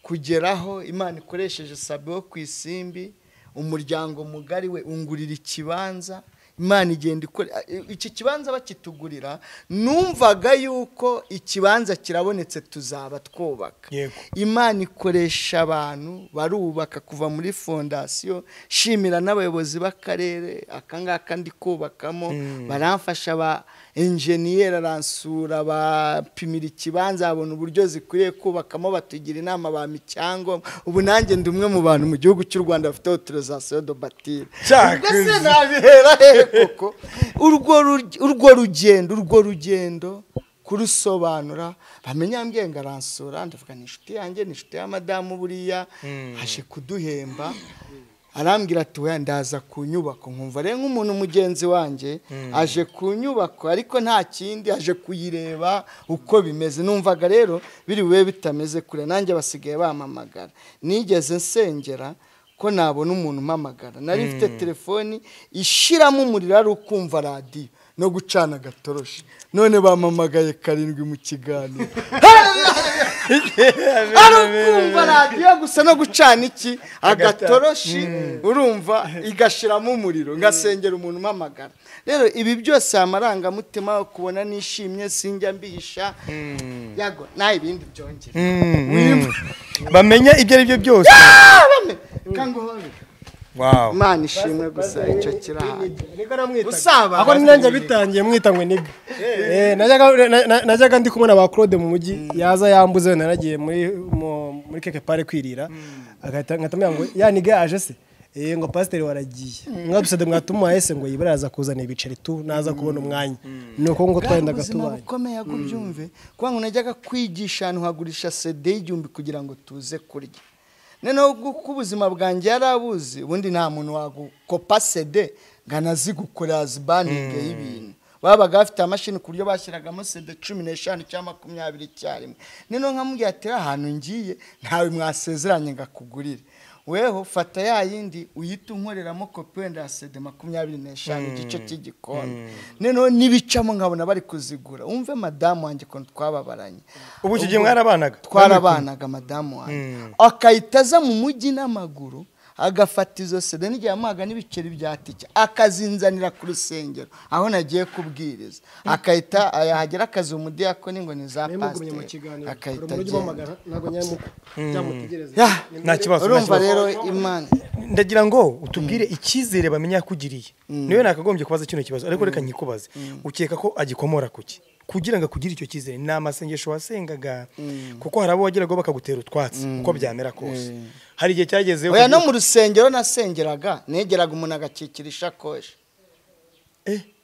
kugeraho imana ikoresheje sabe wo ku isimbi umuryango mugari we ungurira ikibanza imana igenda ikore iki kibanza bakitugurira numvaga yuko ikibanza kirabonetse tuzaba twubaka Yego. imana ikoresha abantu barubaka kuva muri fondasiyo shimira n'abayobozi b'akarere aka ngaka ndi kubakamo baramfasha ba enjeniyeri aransura bapimira ikibanza babona uburyo zikwiriye kubakamo batugira inama bampa icyangombwa ubu nanjye ndi umwe mu bantu mu gihugu cy'u rwanda bafite autorisation de batire Cyakoze. Ubwo se nabihera hehe koko urwo ru- urwo rugendo urwo rugendo kurusobanura bamenya yambwiye ngo aransura ndavuga ni inshuti yanjye ni inshuti ya madamu buriya aje kuduhemba arambwira ati weya ndaza ku nyubako nkumva rero nk'umuntu mugenzi wanjye aje ku nyubako ariko nta kindi aje kuyireba uko bimeze numvaga rero biri bube bitameze kure nanjye basigaye bampamagara nigeze nsengera ko nabona umuntu umpamagara nari mfite telefoni ishiramo umuriro ari ukumva radiyo no gucana agatoroshi none bampamagaye karindwi mu kiganiro ari ukumva radiyo gusa no gucana iki agatoroshi urumva igashiramo umuriro ngasengera umuntu umpamagara rero ibi byose aya amarangamutima yo kubona nishimye sinjya mbihisha yago nta ibindi byongera Mm. bamenya ibyo ari byo byose kanguhobe Wow. imana ishimwe gusa icyo kirahari nibwo namwitaga usaba aho nanjye bitangiye mwitangwe niga Eh, najyaga- na- na- najyaga ndi kumwe na ba claude mu mujyi yaza yambuze wenda naragiye muri mu- muri keke pare kwirira agahita nkatamubwira ngo ya niga yaje se Eh, ngo pasiteri waragiye mwadusade mwatumuhaye se ngo yibura yaza kuzana ibiceri tu naza kubona umwanya ni uko ngo twayendaga ubuzima tubanye bukomeye ahubwo ubyumve kuba ngo najyaga kwigisha ahantu hagurisha sede y'igihumbi kugira ngo tuze kurya noneho kuko ubuzima bwanjye yari abuzi ubundi nta muntu wagukopa sede ngo anazigukorera zibaninge y'ibintu babaga bafite amashini ku buryo bashyiragamo sede cumi n'eshanu cyangwa makumyabiri icyarimwe noneho nkamubwira ati "Rero ahantu ngiye ntawe mwasezeranye ngo akugurire weho fata ya yindi uyite unkoreramo kopi wenda ya sede makumyabiri n'eshanu igice cy'igikoni noneho n'ibicamo nkabona bari kuzigura wumve madamu wanjye ukuntu twababaranye ubu icyo gihe mwarabanaga twarabanaga madamu wanjye akahita aza mu mujyi n'amaguru agafata izo sede n'igihe yamuhaga n'ibiceri bya tike akazinzanira ku rusengero aho nagiye kubwiriza akahita yahagera akazi umudiyakoni ngo ni za pasiteri akahita agenda Ya, Nta kibazo, nta urumva kibazo. rero imana ndagira ngo utubwire icyizere bamenya yakugiriye niwe nakagombye kubaza kino kibazo ariko reka nkikubaze ukeka ko agikomora ku ki kugira ngo akugire icyo cyizere ni amasengesho wasengaga kuko hari abo wageragaho bakagutera utwatsi uko byamera kose hari igihe cyageze oya no mu rusengero nasengeraga negeraga umuntu agakikira ishakoshi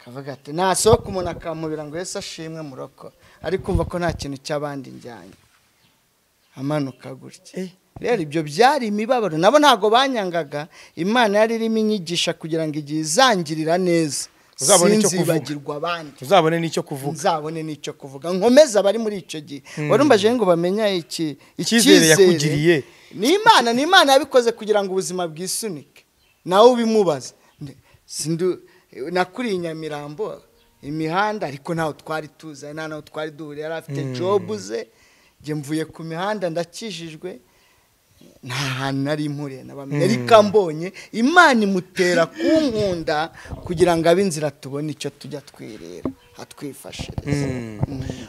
kavuga ati nasohoka umuntu akamubira ngo yesu ashimwe muroko ari kumva ko nta kintu cy'abandi njyanye amanuka gutya rero ibyo byari imibabaro nabo ntabwo banyangaga imana yari irimo inyigisha kugira ngo igihe izangirira neza Uzabone icyo kuvuga. sinzibagirwa abandi uzabone n'icyo kuvuga nzabone n'icyo kuvuga nkomeze abari muri icyo gihe warumbaje ngo bamenye iki Icyizere yakugiriye. ni imana ni imana yabikoze kugira ngo ubuzima bwisunike nawe ubimubaze Ndi- sindu- nakuriye i nyamirambo imihanda ariko ntaho twari tuzanye nta naho twari duhuriye yari afite jobu ze njye mvuye ku mihanda ndakijijwe nta hantu nari mpuriye na bamwe ariko mbonye imana imutera kunkunda kugira ngo abe inzira tubone icyo tujya twirira hatwifashiriza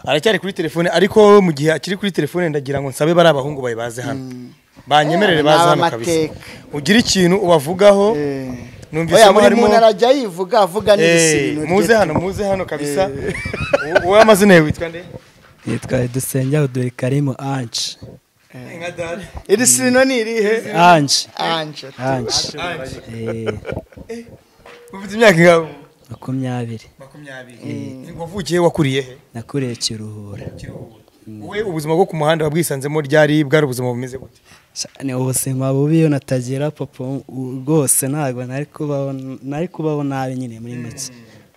aracyari kuri telefone ariko mu gihe akiri kuri telefone ndagira ngo nsabe bari abahungu bawe baze hano banyemerere Eh, baze ni hano kabisa abamateka. ugire ikintu ubavugaho numvise oya ko buri harimo muntu arajya yivuga avuga Eh, n'ibisibintu muze hano muze hano kabisa Uwo- uwo amazina yawe witwa nde yitwa dusenge odore karimu anje iri sirino ni irihe anje anje anje Eh, ufite imyaka ingabo makumyabiri makumyabiri wavukiye wakuriye he nakuriye kiruhura wowe ubuzima bwo ku muhanda wabwisanzemo ryari bwari ubuzima bumeze gute Sha- ni ubuzima bubi iyo natagira papa u- rwose ntabwo nari kubaho nari kubaho nabi nyine muri make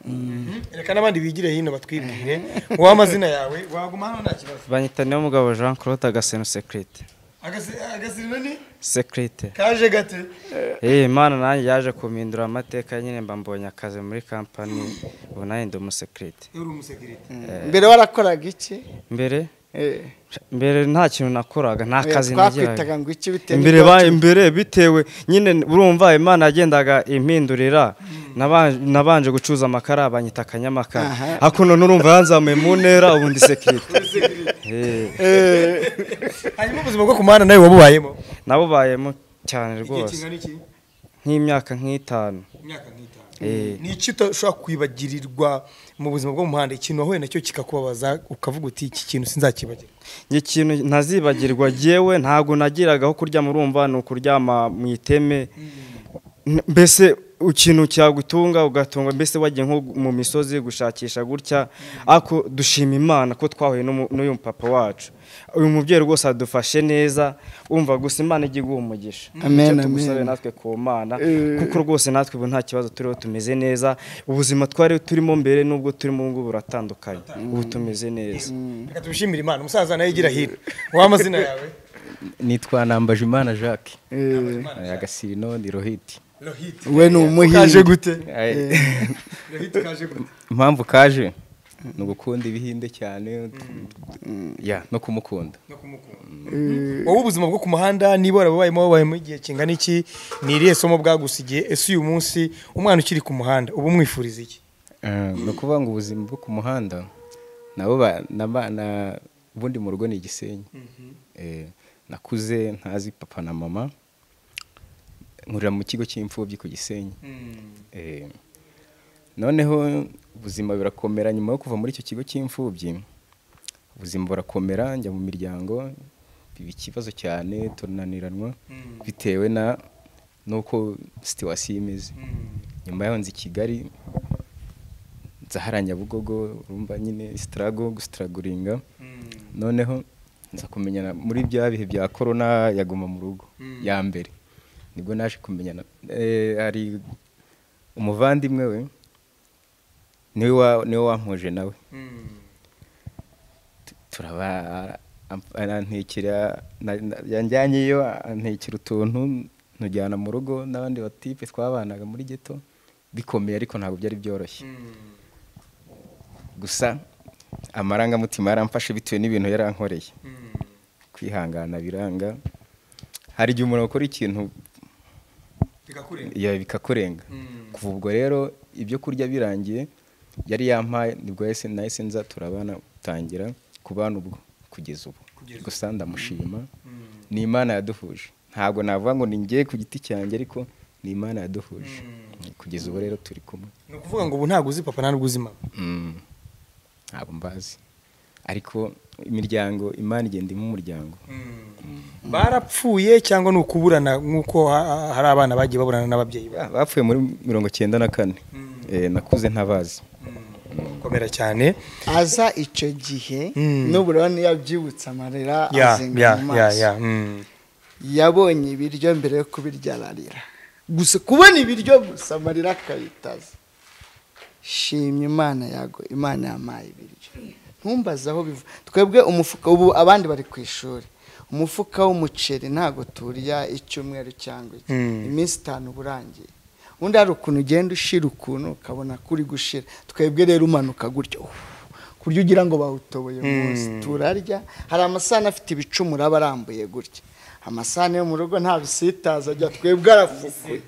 Mm. reka n'abandi bigire hino batwibwire wowe amazina yawe waguma hano nta kibazo banyita niyo mugabo jean claude agaseno sekirite Agasi- agasirino ni sekirite kaje gate iyi imana nanjye yaje kumindura amateka nyine mba mbonye akazi muri kampani ubu nanjye ndi umusekirite uri umusekirite mbere warakoraga iki mbere Eh, mbere nta kintu nakoraga nta eh, kazi twakwitaga nagiraga ngo iki bitewe imbere n'ibyo ba- imbere bitewe nyine urumva imana yagendaga impindurira naba- nabanje gucuruza amakara banyita akanyamakara hakuno n'urumva yanzamuye mu ntera ubundi sekirite hanyuma ubuzima bwo ku muhanda nawe wabubayemo nabubayemo cyane igihe rwose kingana iki nk'imyaka nk'itanu imyaka nk'itanu Eh. ni iki utashobora kwibagirirwa mu buzima bwo mu muhanda ikintu wahuye nacyo kikakubabaza ukavuga uti iki kintu sinzakibagirwa njye ikintu ntazibagirwa yewe ntabwo nagiraga aho kuryama urumva ni ukuryama mu iteme N- mbese ikintu cyagutunga ugatunga mbese wagiye nko mu misozi gushakisha gutya ariko dushima imana ko twahuye n'umu- n'uyu papa wacu uyu mubyeyi rwose adufashe neza umva gusa imana ijya iguha umugisha Amen, Icyo tugusabe amen. natwe ku mana kuko rwose natwe ubu nta kibazo turiho tumeze neza ubuzima twari turimo mbere n'ubwo turimo ubu ngubu buratandukanye ubu tumeze neza reka tubishimire imana umusaza nawe igira hino wowe amazina yawe nitwa Nambajimana Jacques Eh, agasirino ni rohiti we ni umuhinzi gute Eh, impamvu kaje ni ugukunda ibihinde cyane ya no kumukunda wowe ubuzima bwo ku muhanda niba warababayemo wabayemo igihe kingana iki ni irihe somo bwagusigiye ese uyu munsi umwana ukiri ku muhanda uba umwifuriza iki Eh, ni ukuvuga ngo ubuzima bwo ku muhanda nabo ba- naba- na- ubundi mu rugo ni igisenyi Eh, nakuze ntazi papa na mama nkurira mu kigo cy'imfubyi ku gisenyi Eh, noneho ubuzima burakomera nyuma yo kuva muri icyo kigo cy'imfubyi ubuzima burakomera njya mu miryango biba ikibazo cyane turananiranwa bitewe na n'uko situwasiyo imeze nyuma yaho nzi i kigali nzahara nyabugogo urumva nyine sitarago gusitaraguringa noneho nza kumenyana muri bya bihe bya korona yaguma mu rugo ya mbere nibwo naje kumenyana eh, hari umuvandimwe we niwe wa- niwe wampuje nawe Tu- turaba am- arantekera na- na- yanjyanyeyo antekera utuntu ntujyana mu rugo n'abandi batipe twabanaga muri geto bikomeye ariko ntabwo byari byoroshye gusa amarangamutima yaramfashe bitewe n'ibintu yarankoreye kwihangana biranga hari igihe umuntu akora ikintu ya- bikakurenga kuva ubwo rero ibyo kurya birangiye yari yampaye nibwo yahise nahise nza turabana gutangira kubana ubwo kugeza ubu gusa ndamushima ni imana yaduhuje ntabwo navuga ngo ni njye ku giti cyanjye ariko ni imana yaduhuje kugeza ubu rero turi kumwe ni ukuvuga ngo ubu ntabwo uzi papa ntabwo uzi mama Mm. ntabwo mbazi ariko imiryango imana igenda imu umuryango barapfuye cyangwa ni ukuburana nk'uko ha- ha- hari abana bagiye baburana n'ababyeyi babo Ba- bapfuye muri mirongo cyenda na kane Eh, nakuze ntabazi komera cyane aza icyo gihe Mm. n'ubura yabyibutse amarira ya azenga ya mu ya maso ya mm. yabonye ibiryo mbere yo kubirya ararira gusa kubona ibiryo gusa amarira akabitaza shimye imana yago imana yampaye ibiryo ntumbaze aho biva twebwe umufuka ubu abandi bari ku ishuri umufuka w'umuceri ntabwo turya icyumweru cyangwa iki Mm. iminsi itanu uba urangiye undi hari ukuntu ugenda ushira ukuntu ukabona kuri gushira twebwe rero umanuka gutyo ku buryo ugira ngo bawutoboye munsi turarya hari amasahani afite ibicumuro aba arambuye gutya amasahani yo mu rugo nta bisitaza ajya twebwe arafukuye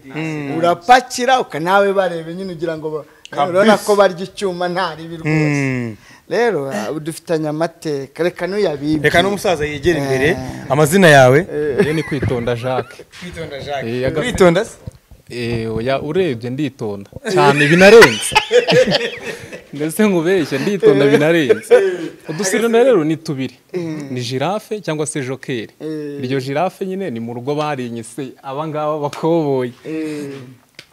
urapakira uka nawe barebe nyine ugira ngo ba- Kabisa. urabona ko barya icyuma nta ribi rwose Mm. rero ah, dufitanye amateka reka n'uyabibi reka n'umusaza yegere imbere amazina yawe iyo ni kwitonda jacques kwitonda jacques Eh, aga- kwitonda se Eh, oya urebye nditonda cyane binarenze ndetse nkubeshye nditonda binarenze uduserena rero ni tubiri ni jirafe cyangwa se jokeri iryo jirafe nyine ni mu rugo barinye se abangaba bakoboye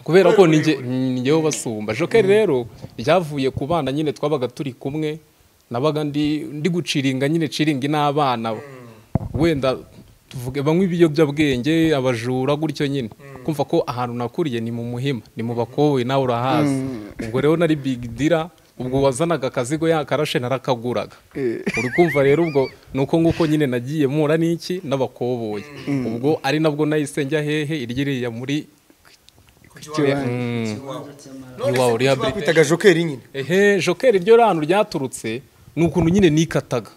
kubera ko ni njye- ni njyewe basumba jokeri rero ryavuye ku bana nyine twabaga turi kumwe nabaga ndi ndi guciringa nyine ciringi n'abana wenda tuvuge banywa ibiyobyabwenge abajura gutyo nyine kumva ko ahantu nakuriye ni mu muhima ni mu bakoboyi nawe urahazi ubwo rero nari big dira ubwo wazanaga akazigo yakarashe narakaguraga uri kumva rero ubwo nuko nguko nyine nagiye mpura n'iki n'abakoboyi ubwo ari nabwo nahise njya hehe iryiriya muri Mm. Iwawa rehabilitation. bakwitaga jokeri nyine ehe jokeri ryo rano ryaturutse ni ukuntu nyine nikataga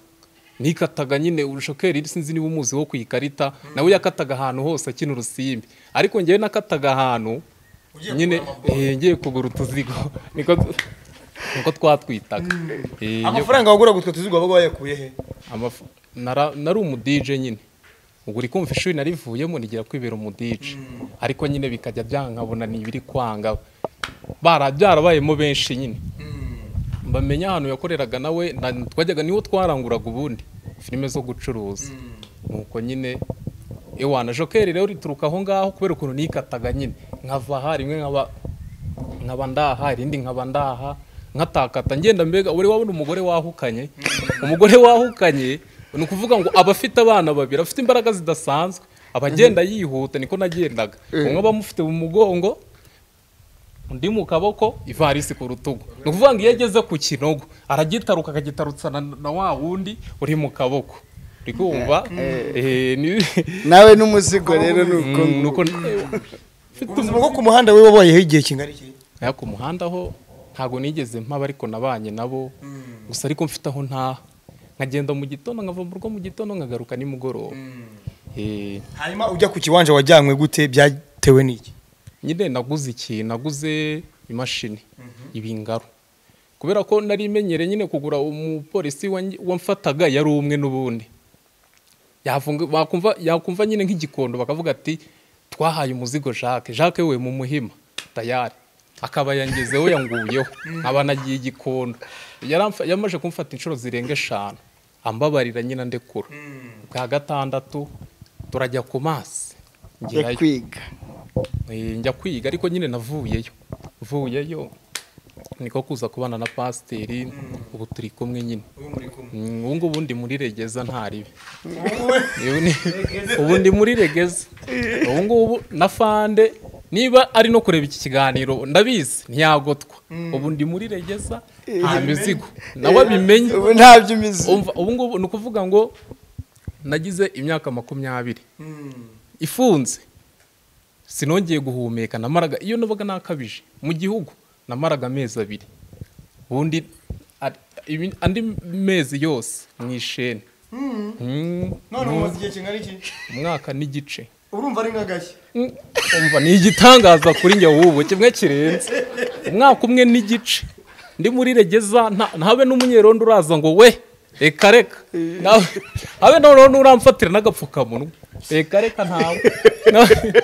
nikataga nyine jokeri sinzi niba umuzi wo ku ikarita nawe yakataga ahantu hose akina urusimbi ariko ngewe nakataga ahantu nyine eh, ngiye kugura utuzigo niko niko twatwitaga Eh, ngiye- amafaranga waguraga utwo tuzigo wabaga wayakuye he Amaf- nara- nari umudije nyine ubwo uri kumva ishuri narivuyemo nigira kwibera umudije ariko nyine bikajya byankabona ni ibiri kwanga Bara- byarabayemo benshi nyine bamenya ahantu yakoreraga nawe na- twajyaga niwo twaranguraga ubundi filime zo gucuruza nuko nyine ewana jokeri rero rituruka aho ngaho kubera ukuntu nikataga nyine nkava aha rimwe nkaba nkaba ndaha irindi nkaba ndaha nkatakata ngenda mbega uri wabona umugore wahukanye umugore wahukanye ni ukuvuga ngo aba afite abana babiri afite imbaraga zidasanzwe aba agenda yihuta niko nagendaga umwe aba amufite mu mugongo undi mu kaboko ivarisi ku rutugu ni ukuvuga ngo iyo ageze ku kinogo aragitaruka akagitarutsana na wa wundi uri mu kaboko uri kumva Eh, ni- nawe n'umuzigo rero ni uko Mm, nuko ubuzima bwo ku muhanda we wabayeho igihe kingana iki Aya, ku muhanda ho ntabwo nigeze mpaba ariko nabanye nabo gusa ariko mfite aho ntaha nkagenda mu gitondo nkava mu rugo mu gitondo nkagaruka nimugoroba Eh, hanyuma ujya ku kiwanja wajyanywe gute byatewe n'iki nyine naguze iki naguze imashini ibingaro kubera ko nari imenyereye nyine kugura umupolisi wanjye- wamfataga yari umwe n'ubundi Yafunga- bakumva- yakumva nyine nk'igikondo bakavuga ati twahaye umuzigo jacques jacques we mu muhima tayari akaba yangezeho yanguyeho nkaba nagiye igikondo Yaramfa- yamaze kumfata inshuro zirenga eshanu ambabarira nyine ndekura bwa gatandatu turajya ku mazi yo ngerayo kwiga Eh, njya kwiga ariko nyine navuyeyo mvuyeyo niko kuza kubana na pasiteri ubu turi kumwe nyine Mm, ubu ngubu ndi muri regeza ntaribe Ubu ni- ubu ndi muri regeza ubu ngubu na fande niba ari no kureba iki kiganiro ndabizi ntiyagotwa ubu ndi muri regeza nta mizigo nawe abimenye ubu nta by'imizi umva ubu ngubu ni ukuvuga ngo nagize imyaka makumyabiri ifunze sinongeye guhumeka namaraga iyo nabaga nakabije mu gihugu namaraga amezi abiri ubundi a- ibi- andi mezi yose mu isheni Mm, none umaze igihe kingana iki umwaka n'igice urumva ari nk'agashya umva ni igitangaza kuri njye wubu kimwe kirenze umwaka umwe n'igice ndi muri regeza nta- ntabe n'umunyerondo uraza ngo we reka reka Nawe- habe noneho n'uramfatira n'agapfukamunwa reka reka ntawe Nawe-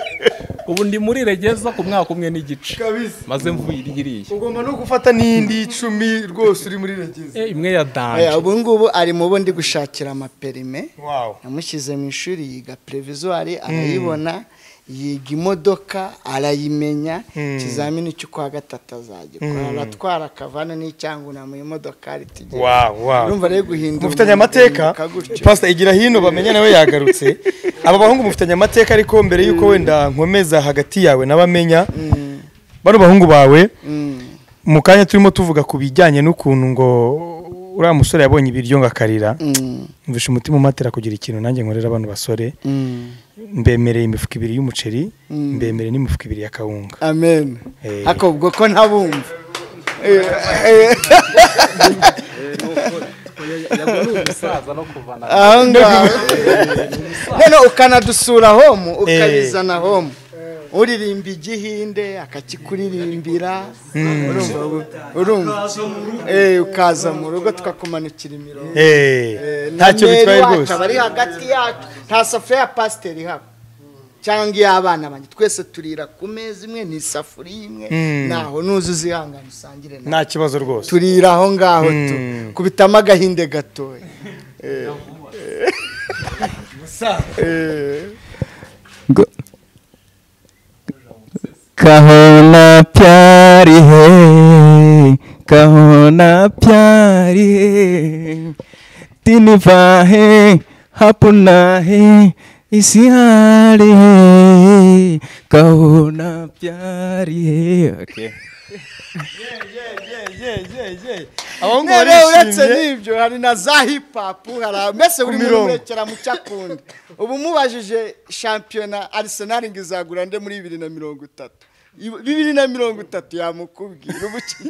ubu ndi muri regeza ku mwaka umwe n'igice kabisa maze mvuye iriya ugomba no gufata n'indi y'icumi rwose uri muri regezi imwe ya Oya, danje ubu ngubu ari mu bo ndi gushakira amaperime wawu namushyize mu ishuri yiga perevizwari arayibona yiga imodoka arayimenya ikizamini cyo kwa gatatu azagikora aratwara akavana n'icyanguna mu imodokari tugiye wawu wawu urumva rero guhindura mufitanye umuntu amateka guhinduka gutyo. pasita igira hino bamenya nawe yagarutse aba bahungu mufitanye amateka ariko mbere y'uko wenda nkomeza hagati yawe n'abamenya bano bahungu bawe Mm. mu kanya turimo tuvuga ku bijyanye n'ukuntu ngo uriya musore yabonye ibiryo ngo akarira Mm. mvishe umutima umatera kugira ikintu nanjye nkorera abano basore Mm. mbemereye imifuka ibiri y'umuceri mbemereye n'imifuka ibiri ya kawunga amen Eh. ariko ubwo ko ntabumva aho ngaho none ukanadusura homu ukabizana homu uririmba igihinde akakikuririmbira urumva ubu- urumva Eh, ukaza mu rugo tukakumanukira imirongo Eh, Eh, ntacyo na bitwaye meri wacu rwose aba ari hagati yacu nta safuriya ya pasiteri ihaba cyangwa iy'abana banjye twese turira ku meza imwe ni isafuriya imwe ntaho nuza uzihangana usangire nawe nta kibazo rwose turira aho ngaho tu Mm. kubitamo agahinde gatoya kahona pyari he kahona pyari he tiniva he hapuna he isihari he kahona pyari he okay. abahungu none uretse barishimye n'ibyo hari na za hipapu hari mbese buri muntu mirongo. urekera mu cyo akunda ubu mubajije shampiyona arisenali ngo izagura nde muri bibiri na mirongo itatu Ibi- bibiri na mirongo itatu yamukubwira ubuki-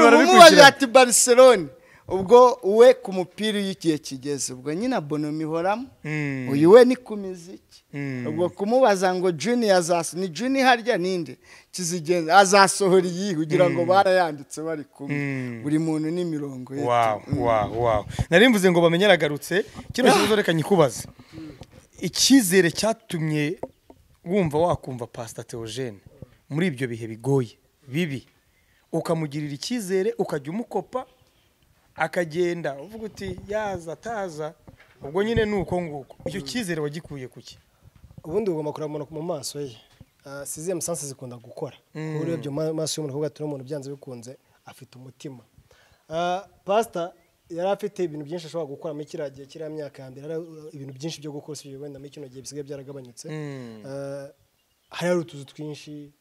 Urumva umubajije barabikurikirana ati Barcelona ubwo we ku mupira iyo igihe kigeze ubwo nyine abonomi ihoramo Mm. uyu we ni ku miziki Mm. ubwo kumubaza ngo juniya azas ni juniya harya ninde kizigenda azasohora iyi kugira ngo barayanditse bari kumwe Mm. buri muntu n'imirongo ye wawu wawu wawu nari mvuze ngo bamenye aragarutse kino kibazo reka nyikubaze icyizere cyatumye wumva wakumva pasita teogene muri ibyo bihe bigoye bibi ukamugirira icyizere ukajya umukopa akagenda uvuga uti yaza ataza ubwo nyine ni uko nguko icyo cyizere wagikuye ku ki ubundi ugomba kureba umuntu mu maso ye Ah, si izihe musansi zikunda gukora ubu urebye mu maso y'umuntu kuvuga ati umuntu byanze bikunze afite umutima Ah, pasita yari afite ibintu byinshi ashobora gukora muri kiriya gihe kiriya myaka ya mbere hari ibintu byinshi byo gukora usibye wenda muri kino gihe bisigaye byaragabanyutse Ah, hari hari utuzu twinshi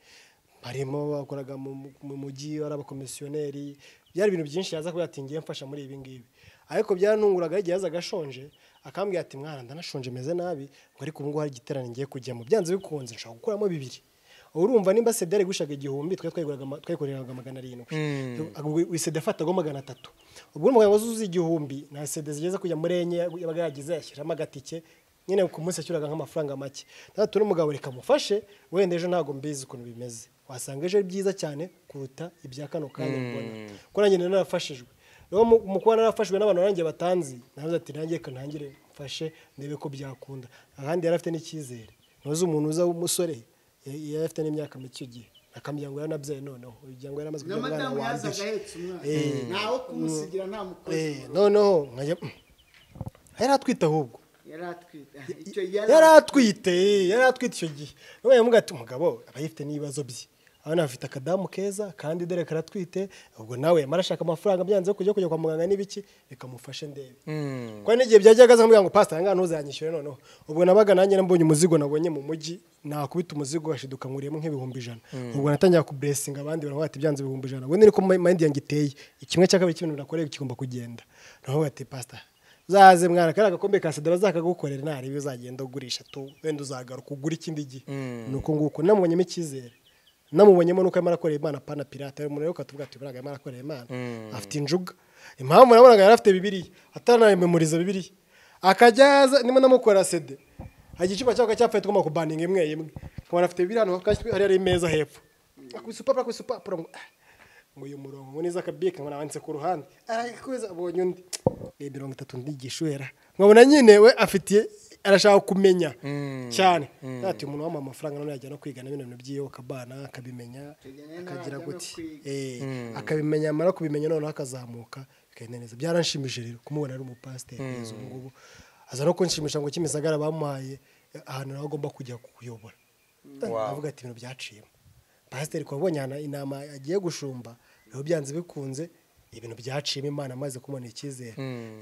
harimo bakoraga mu mu mujyi ari abakomisiyoneri byari ibintu byinshi yaza kuba yatingiye mfasha muri ibi ngibi ariko byaranunguraga igihe yazaga ashonje akambwira ati mwana ndanashonje meze nabi ngo ariko ubu ngubu hari igiterane ngiye kujyamo byanze bikunze nshobora gukuramo bibiri urumva nimba sede yari gushaka igihumbi twe twayikoreraga magana arindwi wisede afataho magana atatu ubwo umugabo wazuze igihumbi nta sede zigeze kujya muri enye yabaga yagize yashyiramo agatike nyine ku munsi yashyiraga nk'amafaranga make natatu n'umugabo reka mufashe wenda ejo ntabwo mbizi ukuntu bimeze wasanga ejo ari byiza cyane kuruta ibya kano kanya mbona kuko nanjye nari narafashijwe rero mu- mu kuba narafashijwe n'abantu nanjye batanzi nawe ati nanjye reka ntangire mfashe ndebe ko byakunda ahandi yari afite n'icyizere ntuzi umuntu uza w'umusore yari yari afite n'imyaka mike icyo gihe akamuryango yaranabyaye noneho imiryango yari amaze kubyara umwana n'amadamu wa yazaga mbere ahetse umwana ntawe kumusigira nta mukozi Eh, noneho nkajya yari atwite ahubwo yari atwite icyo yari atwite yari atwite icyo gihe niba yamuga ati umugabo aba yifite n'ibibazo bye abana bafite akadamu keza kandi dore karatwite ubwo nawe yamara ashaka amafaranga byanze kujya kujya kwa muganga n'ibiki reka mufashe ndebe kuko n'igihe byajyaga aza kumbwira ngo pasita ngaha ntuzanyishyure noneho ubwo nabaga nanjye nambonye umuzigo nabonye mu mujyi nakubita umuzigo hashiduka nkuriyemo nk'ibihumbi ijana ubwo natangira kuburesinga abandi baravuga ati byanze ibihumbi ijana ubundi niko mayindi yanjye iteye kimwe cya kabiri cy'ibintu nakoreye kigomba kugenda navuga ati pasita uzaze mwana kariya gakombe ka sida bazakagukorera nta ribi uzagenda ugurisha tu wenda uzagaruka ugura ikindi gihe ni uko nguko namubonyemo icyizere namubonyemo nuko arimo arakorera imana pana pirata umuntu rero ukatuvuga ati buriya arimo arakorera imana afite injuga impamvu nabonaga yari afite bibiriya ataranayimemoriza bibiriya akajya yaza ndimo namukora sede hari igicupa cyangwa cyapfuye tugomba kubaninga imwe imwe nkabona afite bibiriya hano hari hari imeza hepfo akubise upapuro akubise upapuro ngo ah, ngo uyu murongo ngo niza akabike ngo nawanditse ku ruhande arakubiza abonye undi ni mirongo itatu ndigishuhera nkabona nyine we afitiye arashaka kumenya cyane ati umuntu wamuha amafaranga none yajya no kwiga na bino bintu by'iwe akabana akabimenya akagira guti Eh, akabimenya amara kubimenya noneho akazamuka bikagenda neza byaranshimishije rero kumubona ari umupasiteri kugeza ubu ngubu aza no kunshimisha ngo kimisagara bamuhaye eh, ahantu nawe agomba kujya kuyobora avuga ati ibintu byaciyemo pasiteri wabonye ahantu inama agiye gushumba rero byanze bikunze ibintu byaciyemo imana amaze kumubona icyizere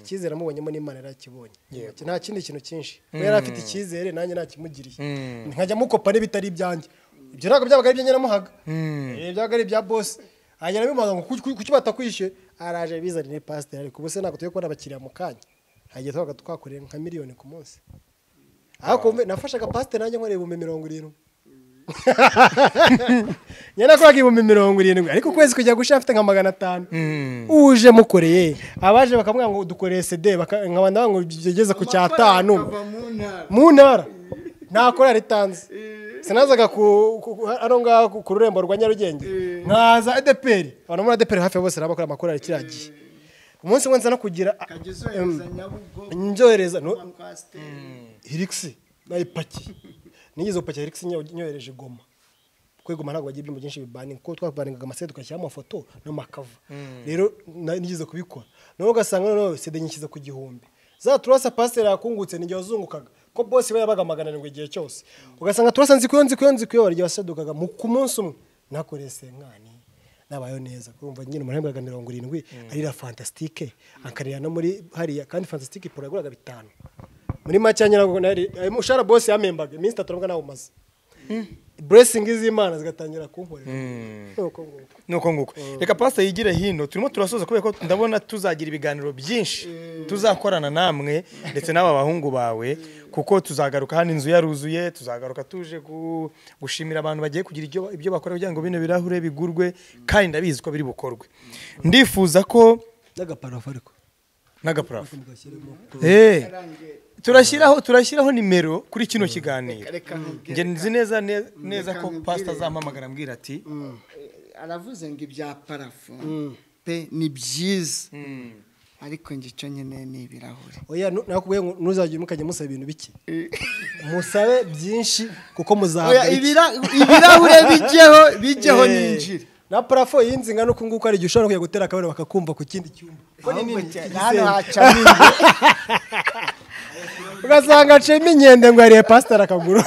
icyizere amubonyemo n'imana yarakibonye nta kindi kintu cyinshi we yari afite icyizere nanjye ntakimugiriye nkajya mukopa n'ibitari ibyanjye ibyo ntabwo byabaga ari ibyo nyiramuhaga Eh, byabaga ari ibya bosi hanyuma bimuhaga ngo kuki- kuki batakwishyuye araje bizanire pasiteri ariko ubu se ntabwo tujya kubona abakiriya mu kanya hagiye twabaga twakorera nka miliyoni ku munsi ariko mbe- nafashaga pasiteri nanjye nkorera ibihumbi mirongo irindwi nyine nakoraga ibihumbi mirongo irindwi ariko ukwezi kujya gushira afite nka magana atanu uje mukoreye abaje bakamubwira ngo dukoreye sede baka- nkaba ndavuga ngo bigeze ku cyatanu mu ntara nta korari itanze sinazaga ku- ku- ku- hano ngaho ku- ku rurembo rwa nyarugenge nkaza edeperi abantu muri edeperi hafi ya bose rero bakora amakorari kiriya gihe umunsi umwe nza no kugira uzohereza nyabugogo nzohereza no- kwasiteri hirigisi nayipaki nigeze gupakira hirigisi nyohereje goma kuko igoma ntabwo bagira ibyuma byinshi bibaninga kuko twabaningaga amasede tugashyiramo amafoto n'amakava rero na- nigeze kubikora nawe ugasanga noneho sede nyishyize ku gihumbi za turasa pasiteri yakungutse n'igihe wazungukaga ko bose we yabaga magana arindwi igihe cyose ugasanga turasa nzikuyo nzikuyo nzikuyo hari igihe wasedukaga mu- ku munsi umwe nakoreye senkani nabayeho neza urumva nyine umuntu yambaga mirongo irindwi arira fantasitike akarira no muri hariya kandi fantasitike iporo yaguraga bitanu muri make nyirago nari umushahara bose yamembaga iminsi itatu nabwo nawumaze buresingi z'imana zigatangira kunkorera Nuko nguko. nuko nguko reka pasita yigire hino turimo turasoza kubera ko ndabona tuzagira ibiganiro byinshi tuzakorana namwe ndetse n'aba bahungu bawe kuko tuzagaruka hano inzu yaruzuye tuzagaruka tuje ku- gushimira abantu bagiye kugira ibyo- ibyo bakora kugira ngo bino birahure bigurwe kandi ndabizi ko biri bukorwe ndifuza ko n'agaparafu ariko n'agapurafo Eh, turashyiraho turashyiraho nimero kuri kino kiganiro reka njye nzi neza ne- neza Reka ko nkubwire. pasita azampamagara ambwira ati aravuze ngo ibya parafo pe ni byiza ariko njye icyo nyine ni ibirahure oya nu- nakubwiye ngo ntuzagire mukajya musaba ibintu bike musabe byinshi kuko muzahabwa iki. ibirahure bijyeho bijyeho n'injiri na parafo y'inzi ingana uku nguku hari igihe ushobora kujya gutera akabari bakakumva ku kindi cyumba hano hacamo inzu ugasanga aciyemo inkende ngo yariye pasiteri akaguru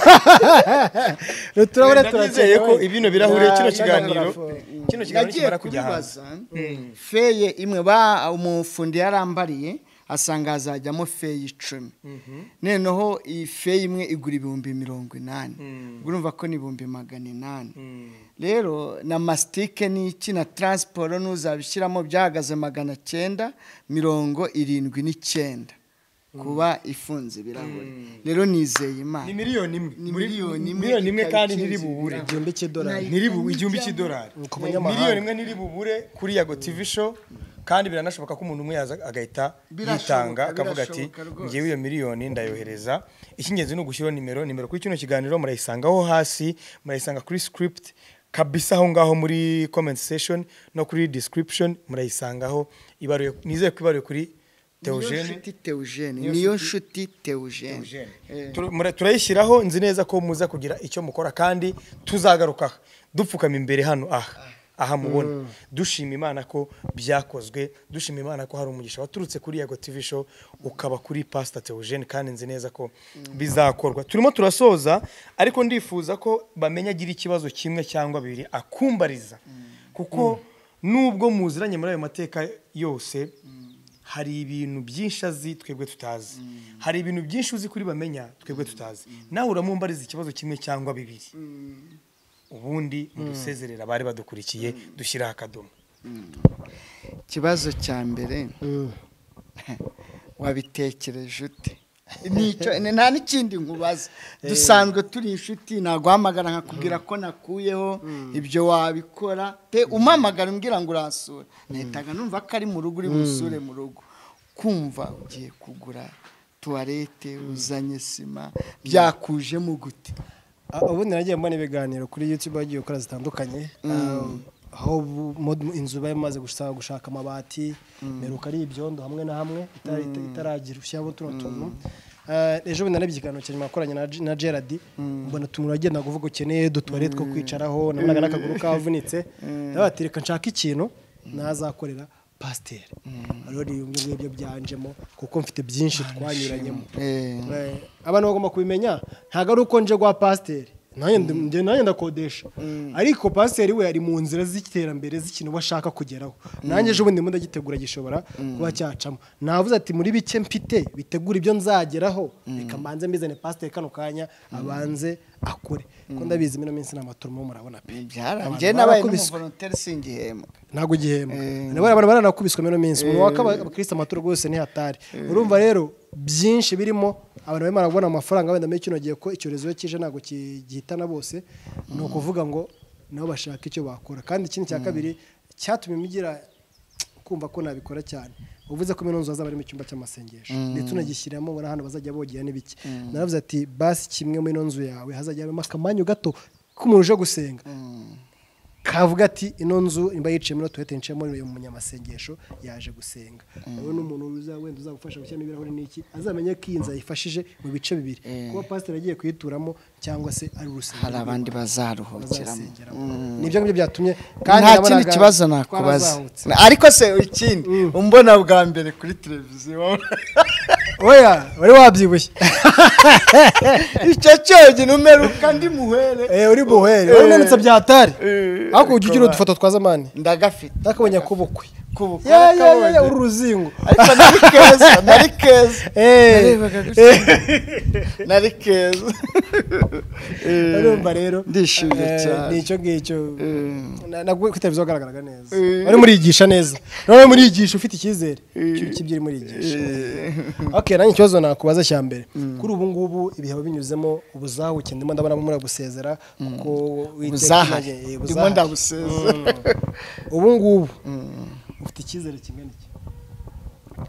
uturabure Ndabizeye ko ibino birahure kino Na- na kiganiro parafo. kino kiganiro nagiye kimara kujya hanze kubibaza feye imwe ba umufundi yarambariye asanga hazajyamo feye icumi noneho iyi feye imwe igura ibihumbi mirongo inani ubwo urumva ko ni ibihumbi magana inani rero na masitike n'iki na taransiporo n'uzabishyiramo byahagaze magana cyenda mirongo irindwi n'icyenda kuba ifunze ibirahure rero nizeye imana ni miliyoni imwe Ni Muri- miliyoni imwe miliyoni imwe ikaba kandi ikinze ntiri bubure igihumbi cy'idolari Ntiri bu- igihumbi cy'idolari miliyoni imwe ntiri bubure kuri yago tv show kandi biranashoboka ko umuntu umwe yaza agahita Birashoboka, yitanga akavuga ati birashoboka rwose. ngewe iyo miliyoni ndayohereza icy'ingenzi ni ugushyiraho nimero nimero kuri kino kiganiro murayisangaho hasi murayisanga kuri script kabisa aho ngaho muri comment section no kuri description murayisangaho ibaruye nizeye ko ibaruye kuri Theogene nshuti teujene Niyo niyo nshuti- nshuti teujene Eh. Tur- mura- turayishyiraho nzi neza ko muza kugira icyo mukora kandi tuzagaruka aha dupfukama imbere hano aha aha mubona dushima imana ko byakozwe dushima imana ko hari umugisha waturutse kuri yago tv show ukaba kuri pasita teogene kandi nzi neza ko bizakorwa turimo turasoza ariko ndifuza ko bamenya agira ikibazo kimwe cyangwa bibiri akumbariza kuko nubwo muziranye muri ayo mateka yose hari ibintu byinshi azi twebwe tutazi hari ibintu byinshi uzi kuri bamenya twebwe tutazi nawe uramumbariza ikibazo kimwe cyangwa bibiri ubundi mudusezerera abari badukurikiye dushyiraho akadomo ikibazo cya mbere wabitekereje ute Nicyo- ni- nta n'ikindi nkubaza dusanzwe turi inshuti naguhamagara nkakubwira ko nakuyeho ibyo wabikora pe umamagara umbwira ngo urasura nahitaga numva ko ari mu rugo uri busure mu rugo kumva ugiye kugura tuwarete uzanye sima byakujemo gute Ah, ubundi nagiye mbona ibiganiro kuri YouTube bagiye gukora zitandukanye Ah, aho bu- mo- inzu bari bamaze gushaka gushaka amabati meruka ari ibyondo hamwe na hamwe itara- ita- itaragira ushyiramo tuno tuntu Ah, ejo bundi narebye ikiganiro cya nyuma nakoranye na G- na Gerard mbona utuntu uragenda kuvuga ukeneye dutuware two kwicaraho nabonaga n'akaguru kavunitse ndabati reka nshaka ikintu nazakorera pasiteri rero ni bimwe ngibyo byanjemo kuko mfite byinshi twanyuranyemo Eh. Eh, abantu bagomba kubimenya ntabwo ari uko nje kwa pasiteri nanjye ndi- njye- nanjye ndakodesha ariko pasiteri we ari mu nzira z'iterambere z'ikintu we ashaka kugeraho nanjye ejo bundi muda gitegura gishobora kuba cyacamo navuze ati muri bike mfite bitegura ibyo nzageraho reka mbanze mbizane pasiteri kano kanya abanze akore ko ndabizi mino minsi ni amaturumo murabona pe byarangiye Abantu nabaye barakubiswe. n'umuvolonteri singihembwa ntabwo igihemba nabo abantu baranakubiswe mino minsi umuntu waka abakirisitu amaturo rwose ntihatari urumva rero byinshi birimo abantu barimo barabona amafaranga wenda muri kino gihe ko icyorezo iyo kije ntabwo ki- gihitana bose ni ukuvuga ngo nabo bashaka icyo bakora kandi ikindi cya kabiri cyatumye mugira kumva ko nabikora cyane uvuze ko mino nzu hazaba harimo icyumba cy'amasengesho ndetse unagishyiramo ubona hano bazajya bogera n'ibiki naravuze ati basi kimwe muri ino nzu yawe hazajya habamo akamanyu gato k'umuntu uje gusenga kavuga ati ino nzu imba yiciyemo ino tuwete niciyemo uyu munyamasengesho yaje gusenga rero n'umuntu uza wenda uzagufasha gushyiramo ibirahuri n'iki azamenye ko iyi nzu ayifashije mu bice bibiri kuba pasiteri agiye kuyituramo cyangwa se ari urusengero hari abandi bazaruhukiramo bazasengeramo nibyo ngibyo byatumye nta nabonaga kindi kibazo nakubaza twarazahutse. ariko se ikindi umbona bwa mbere kuri televiziyo oya wari wabyibushye icyo cyonyine umeruka ndi muhere Eh, uri buheri wari unanutse byatari ariko ujya ugira udufoto twa zamani ndagafite ndakabonye kubukwe kubukwe ya ya ya, ya kabonye. uru ruzingo ariko nari keza nari keza Eh. Narebaga gutya. nari keza urumva rero Ndishimye eh, cyane. ni icyo ngicyo Na- nabwo ku televiziyo hagaragaraga neza wari murigisha neza nawe murigisha ufite icyizere cy'u- cy'ibyo uri murigisha okay nanjye ikibazo nakubaza cya mbere kuri ubu ngubu ibihe binyuzemo ubuzahuke ndimo ndabona muri gusezera kuko Uwiteka uzahare imaze- eh, ndimo buzahare. ndabuseza ubu ngubu ufite icyizere kingana iki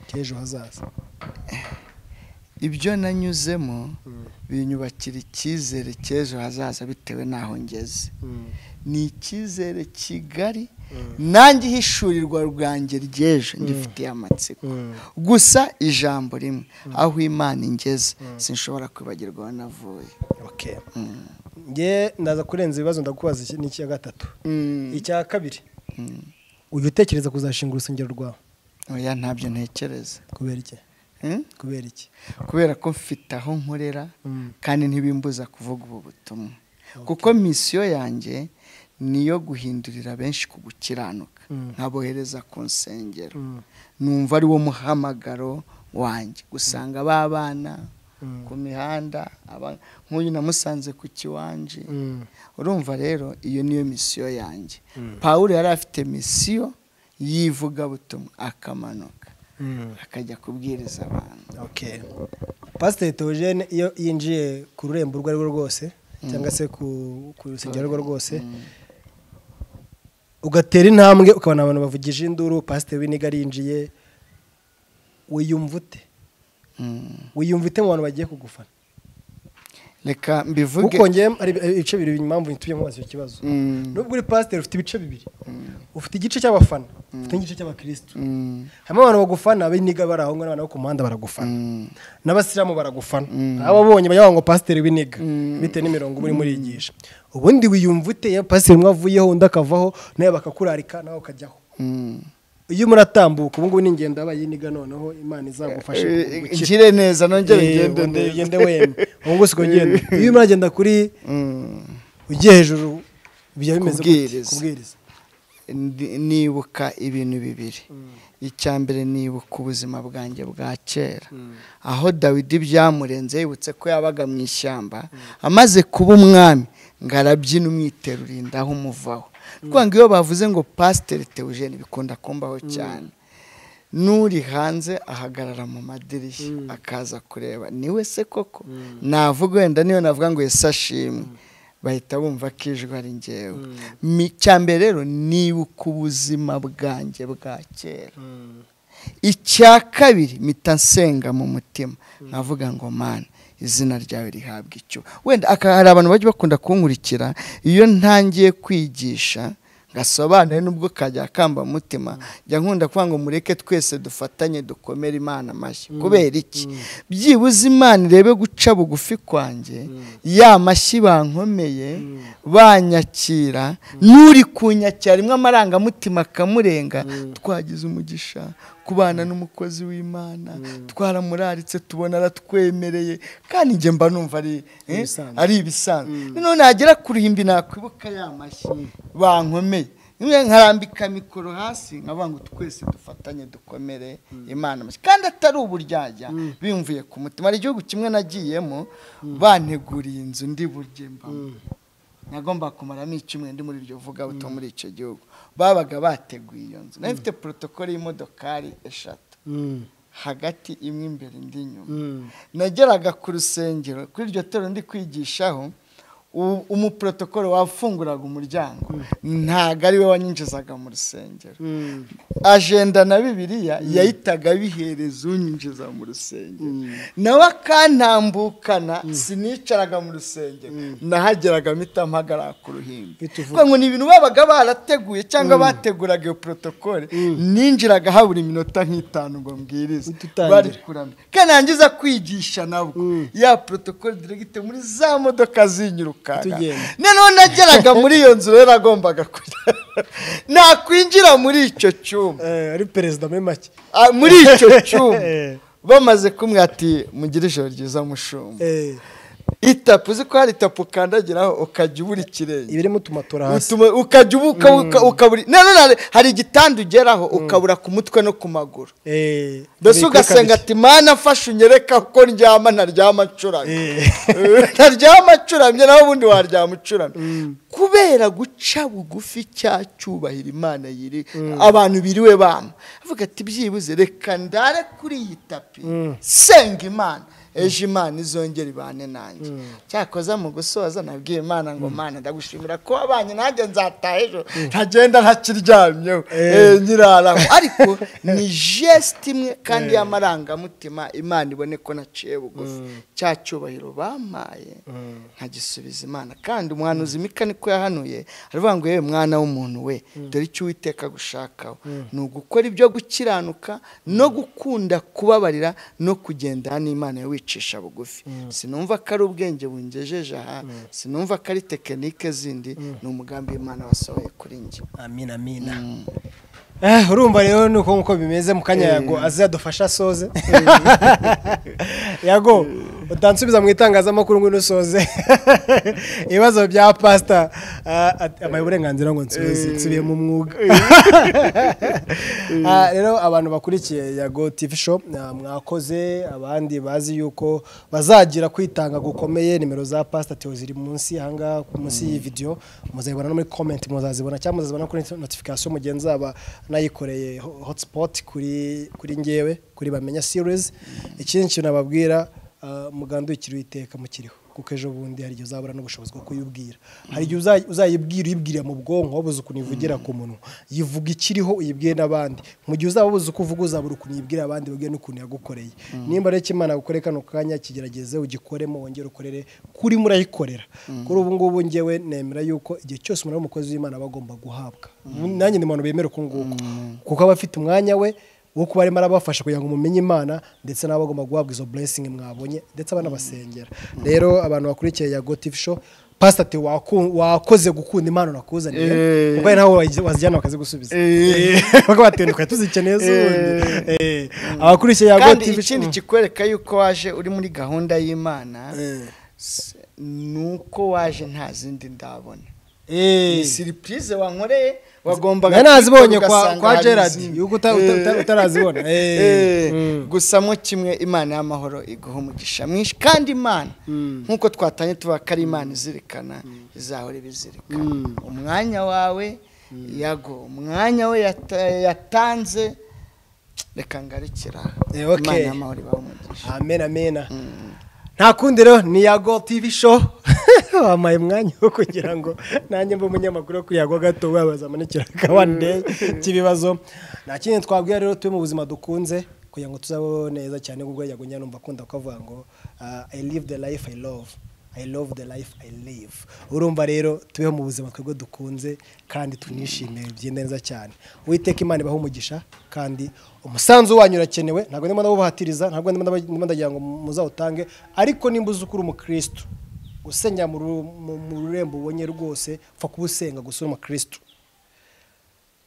cy'ejo hazaza ibyo nanyuzemo binyubakira icyizere cy'ejo hazaza bitewe n'aho ngeze ni icyizere kigari nanjye ihishurirwa rwanjye ry'ejo ngifitiye amatsiko gusa ijambo rimwe aho imana ingeze sinshobora kwibagirwa aho navuye okay nge ndaza kurenza ibibazo ndakubaza iki- n'icya gatatu icya kabiri ujya utekereza kuzashinga urusengero rwawe oya ntabyo ntekereza kubera iki Mm? kubera iki kubera ko mfite aho nkorera kandi ntibimbuza kuvuga ubu butumwa kuko misiyo yanjye niyo guhindurira benshi ku gukiranuka nkabohereza ku nsengero numva ari wo muhamagaro wanjye gusanga b'abana ku mihanda aba- nk'uyu namusanze ku kiwanje urumva rero iyo niyo misiyo yanjye pawulo yari afite misiyo yivugabutumwa akamanuka akajya kubwiriza abantu Okay. Pasiteri Theogene iyo yinjiye ku rurembo urwo ari rwo rwose cyangwa se ku ku rusengero urwo rwose ugatera intambwe ukabona abantu bavugije induru pasiteri w'iniga arinjiye wiyumva ute wiyumva ute mu bantu bagiye kugufana reka mbivuge kuko njyewe hari ibice bibiri impamvu ituye mu icyo kibazo Mm, nubwo uri pasiteri ufite ibice bibiri ufite igice cy'abafana ufite n'igice cy'abakirisitu mm, harimo abantu bagufana b'iniga bari aho ngaho n'abantu bo ku muhanda baragufana mm. n'abasiramu baragufana ababonye bajya ngo pasiteri w'iniga bitewe n'imirongo uba urimo urigisha ubundi wiyumva ute iyo pasiteri umwe avuyeho undi akavaho nawe bakakurarika nawe ukajyaho iyo muratambuka ubu ngubu ni ingendo yabaye iniga noneho imana izagufasha Eh, gukira. Ngire neza nongere Eh, ngende wongere neza. ugende wemye ubu ngubu usigaye ugenda iyo urimo uragenda kuri Mm. ugiye hejuru bijya bimeze gute? Kubwiriza. kubwiriza Ndi- nibuka ibintu bibiri icya mbere nibuka ubuzima bwanjye bwa kera aho dawidi byamurenze yibutse ko yabaga mu ishyamba amaze kuba umwami ngo arabyina umwiterura inda aho umuvaho rwanga iyo bavuze ngo pasiteri teujene bikunda kumbaho cyane n'uri hanze ahagarara mu madirishya akaza kureba ni we se koko navuga wenda niyo navuga ngo ese ashimwe bahita bumva ko ijwi ari ngewe Mi- cya mbere rero nibuka ubuzima bwanjye bwa kera icya kabiri mpita nsenga mu mutima nkavuga ngo mana izina ryawe rihabwa icyo wenda aka- hari abantu bajya bakunda kunkurikira iyo ntangiye kwigisha gasobanuye nubwo kajya kamba mutima jya nkunda kuvuga ngo mureke twese dufatanye dukomere imana amashyi kubera iki byibuze imana irebe guca bugufi kwanjye ya mashyi bankomeye banyakira n'uri kunyakira rimwe amarangamutima akamurenga twagize umugisha kubana n'umukozi w'imana twaramuraritse tubona aratwemereye kandi njye mba numva ari eh, Ibisanzwe. ari ibisanzwe noneho nagera ku ruhimbi nakwibuka ya mashyi bankomeye rimwe nkarambika mikoro hasi nkavuga ngo twese dufatanye dukomere imana amashyi kandi atari uburyarya bimvuye ku mutima hari igihugu kimwe nagiyemo banteguriye inzu ndi burye mbamo nagomba kumaramo icyumweru ndi muri iryo vugabutumwa muri icyo gihugu babaga bateguye iyo nzu nari mfite porotokole y'imodokari eshatu hagati imwe imbere indi inyuma nageraga ku rusengero kuri iryo torero ndi kwigishaho u- umuporotokole wafunguraga umuryango ntabwo ari we wanyinjizaga mu rusengero ajenda na bibiliya yahitaga bihereza unyinjiza mu rusengero nawe akantambukana sinicaraga mu rusengero nahageraga mpita mpagarara ku ruhimbi kuko ngo ni ibintu babaga barateguye cyangwa bateguraga iyo porotokole ninjiraga habura iminota nk'itanu ngo mbwirize Ututangire. bari kuramya kanangiza kwigisha nabwo ya protocol directe muri za modoka zinyirukanka Tugenda. noneho nageraga muri iyo nzu rero nagombaga kujya nakwinjira muri icyo cyumba Eh, ari perezida muri make ah, muri icyo cyumba Eh. bamaze kumwe ati mugire ijoro ryiza mushumba Eh, itapu uzi ko hari itapu ukandagiraho ukajya ubura ikirenge ibirimo utumatora hasi utuma ukajya ubuka uka- ukabura nanone hari igitanda ugeraho ukabura ku mutwe no ku maguru Eh, mbese hari ikakabiye. ugasenga ati mana mfashe unyereka ko ndyama ntaryama ncuramye ntaryama ncuramye nawe ubundi waryama ucuramye kubera guca bugufi cya cyubahiro imana yiri abantu biriwe bama avuga ati byibuze reka ndare kuri iyi tapi senga imana ejo imana izongera ibane nanjye cyakoza mu gusoza nabwiye imana ngo mana ndagushimira ko wabanye nanjye nzataha ejo ntagenda ntakiryamyeho Eh, nyiraraho ariko ni jesite imwe kandi y'amarangamutima imana ibone ko naciye bugufi cya cyubahiro bampaye nkagisubiza imana kandi umuhanuzi mika niko yahanuye aravuga ngo yewe mwana w'umuntu we dore icyo uwiteka agushakaho ni ugukora ibyo gukiranuka no gukunda kubabarira no kugendana n'imana yawe wicisha bugufi sinumva ko ari ubwenge bungejeje aha sinumva ko ari tekinike zindi ni umugambi w'imana wasohoye kuri njye amina amina Eh, urumva rero ni uko nkuko bimeze mu kanya yago aze yadufasha asoze yago utansubiza mu itangazamakuru ngo unusoze ibibazo bya pasita abaye uburenganzira ngo nsubize nsubiye mu mwuga Ah, rero abantu bakurikiye yago tv show ah, mwakoze abandi bazi yuko bazagira kwitanga gukomeye nimero za pasita teo ziri munsi ahangaha munsi y'iyi video muzayibona no muri comment muzazibona cyangwa muzazibona kuri notification mu gihe nzaba nayikoreye ho- hotspot kuri kuri ngewe kuri bamenya series ikindi kintu nababwira Ah, mugandukire iteka mukiriho kuko ejo bundi hari igihe uzabura n'ubushobozi bwo kuyibwira hari igihe uza- uzayibwira uyibwirira mu bwonko wabuze ukuntu ivugira ku munwa yivuga ikiriho uyibwire n'abandi mu gihe uzaba ubuze uko uvuga uzabura ukuntu uyibwira abandi ubwire n'ukuntu yagukoreye nimba rero icyo imana gukoreye kano kanya kigerageze ugikoremo wongere ukorere kuri murayikorera kuri ubu ngubu ngewe nemera yuko igihe cyose umuntu ari umukozi w'imana aba agomba guhabwa nanjye ni umuntu bemera uko nguko kuko aba afite umwanya we wo kuba arimo arabafasha kugira ngo mumenye imana ndetse nabo bagomba guhabwa izo blessing mwabonye ndetse abanabasengera rero abantu bakurikiye ya gotif show pastor ati waku- wakoze gukunda impano nakuzaniye kuko ari nawe wazi- wazijyana bakazigusubiza kuko batenduka tuzikeneye z'ubundi Eh, abakurikiye ya kandi gotif ikindi kikwereka yuko waje uri muri gahunda y'imana s- ni uko waje nta zindi ndabona ni siripurize wankoreye wagombaga nari nazibonye kuyikora kwa ugasanga kwa hari gerard izindi. yuko uta- uta- uta- utarazibona Eh. Eh, gusa mo kimwe imana y'amahoro iguha umugisha mwinshi kandi imana nk'uko twatanye tuvuga ko ari imana izirikana izahora ibizirikana umwanya wawe yago umwanya we yata- yatanze reka ngarikira Eh, okay. imana y'amahoro ibaha umugisha amen amen nta kundi rero ni yago tv show wampaye umwanya wo kugira ngo nanjye mbe umunyamakuru wo kuyago gato wabaza amanikira akabande cy'ibibazo nta kindi twabwira rero tube mu buzima dukunze kugira ngo tuzabeho neza cyane kuko yago nyine numva akunda kuvuga ngo ah, i live the life i love I love the life I live. Urumva rero tubeho mu buzima twebwe dukunze kandi tunishimiye bigenda neza cyane. Uwiteka Imana ibaho umugisha kandi umusanzu wanyu urakenewe ntabwo ndimo ndabuhatiriza ntabwo ndimo ndaba- ndimo ndagira ngo muzawutange ariko nimba uzi ko uri umukristo usenya mu ru- mu- mu rurembo ubonye rwose upfa kuba usenga gusa uri umukristo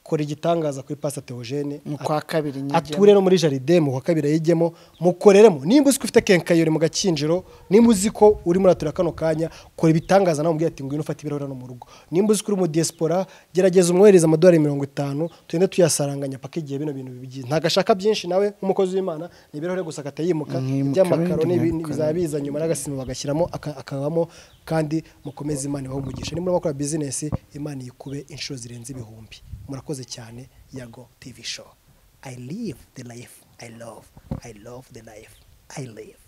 kora igitangaza kuri pasita Theogene Mu kwa kabiri nyigemo. ature no muri jaride mu kwa kabiri yigemo mukoreremo nimba uzi ko ufite kenkayori mu gakinjiro nimba uzi ko uri muratura kano kanya kora ibitangaza nawe umubwira ati ngwino ufate ibirahuri hano mu rugo nimba uzi ko uri mu diaspora gerageza umwohereze amadolari mirongo itanu tugende tuyasaranganya paka igihe bino bintu bigiye ntabwo ashaka byinshi nawe nk'umukozi w'imana ni ibirahuri gusa akayimuka iby'amakaro n'ibindi bizaba biza nyuma n'agasima bagashyiramo aka- akabamo kandi mukomeze imana ibaho umugisha nimba bakora bizinesi imana yikube inshuro zirenze ibihumbi murakoze cyane yago tv show I live the life I love. I love the life I live.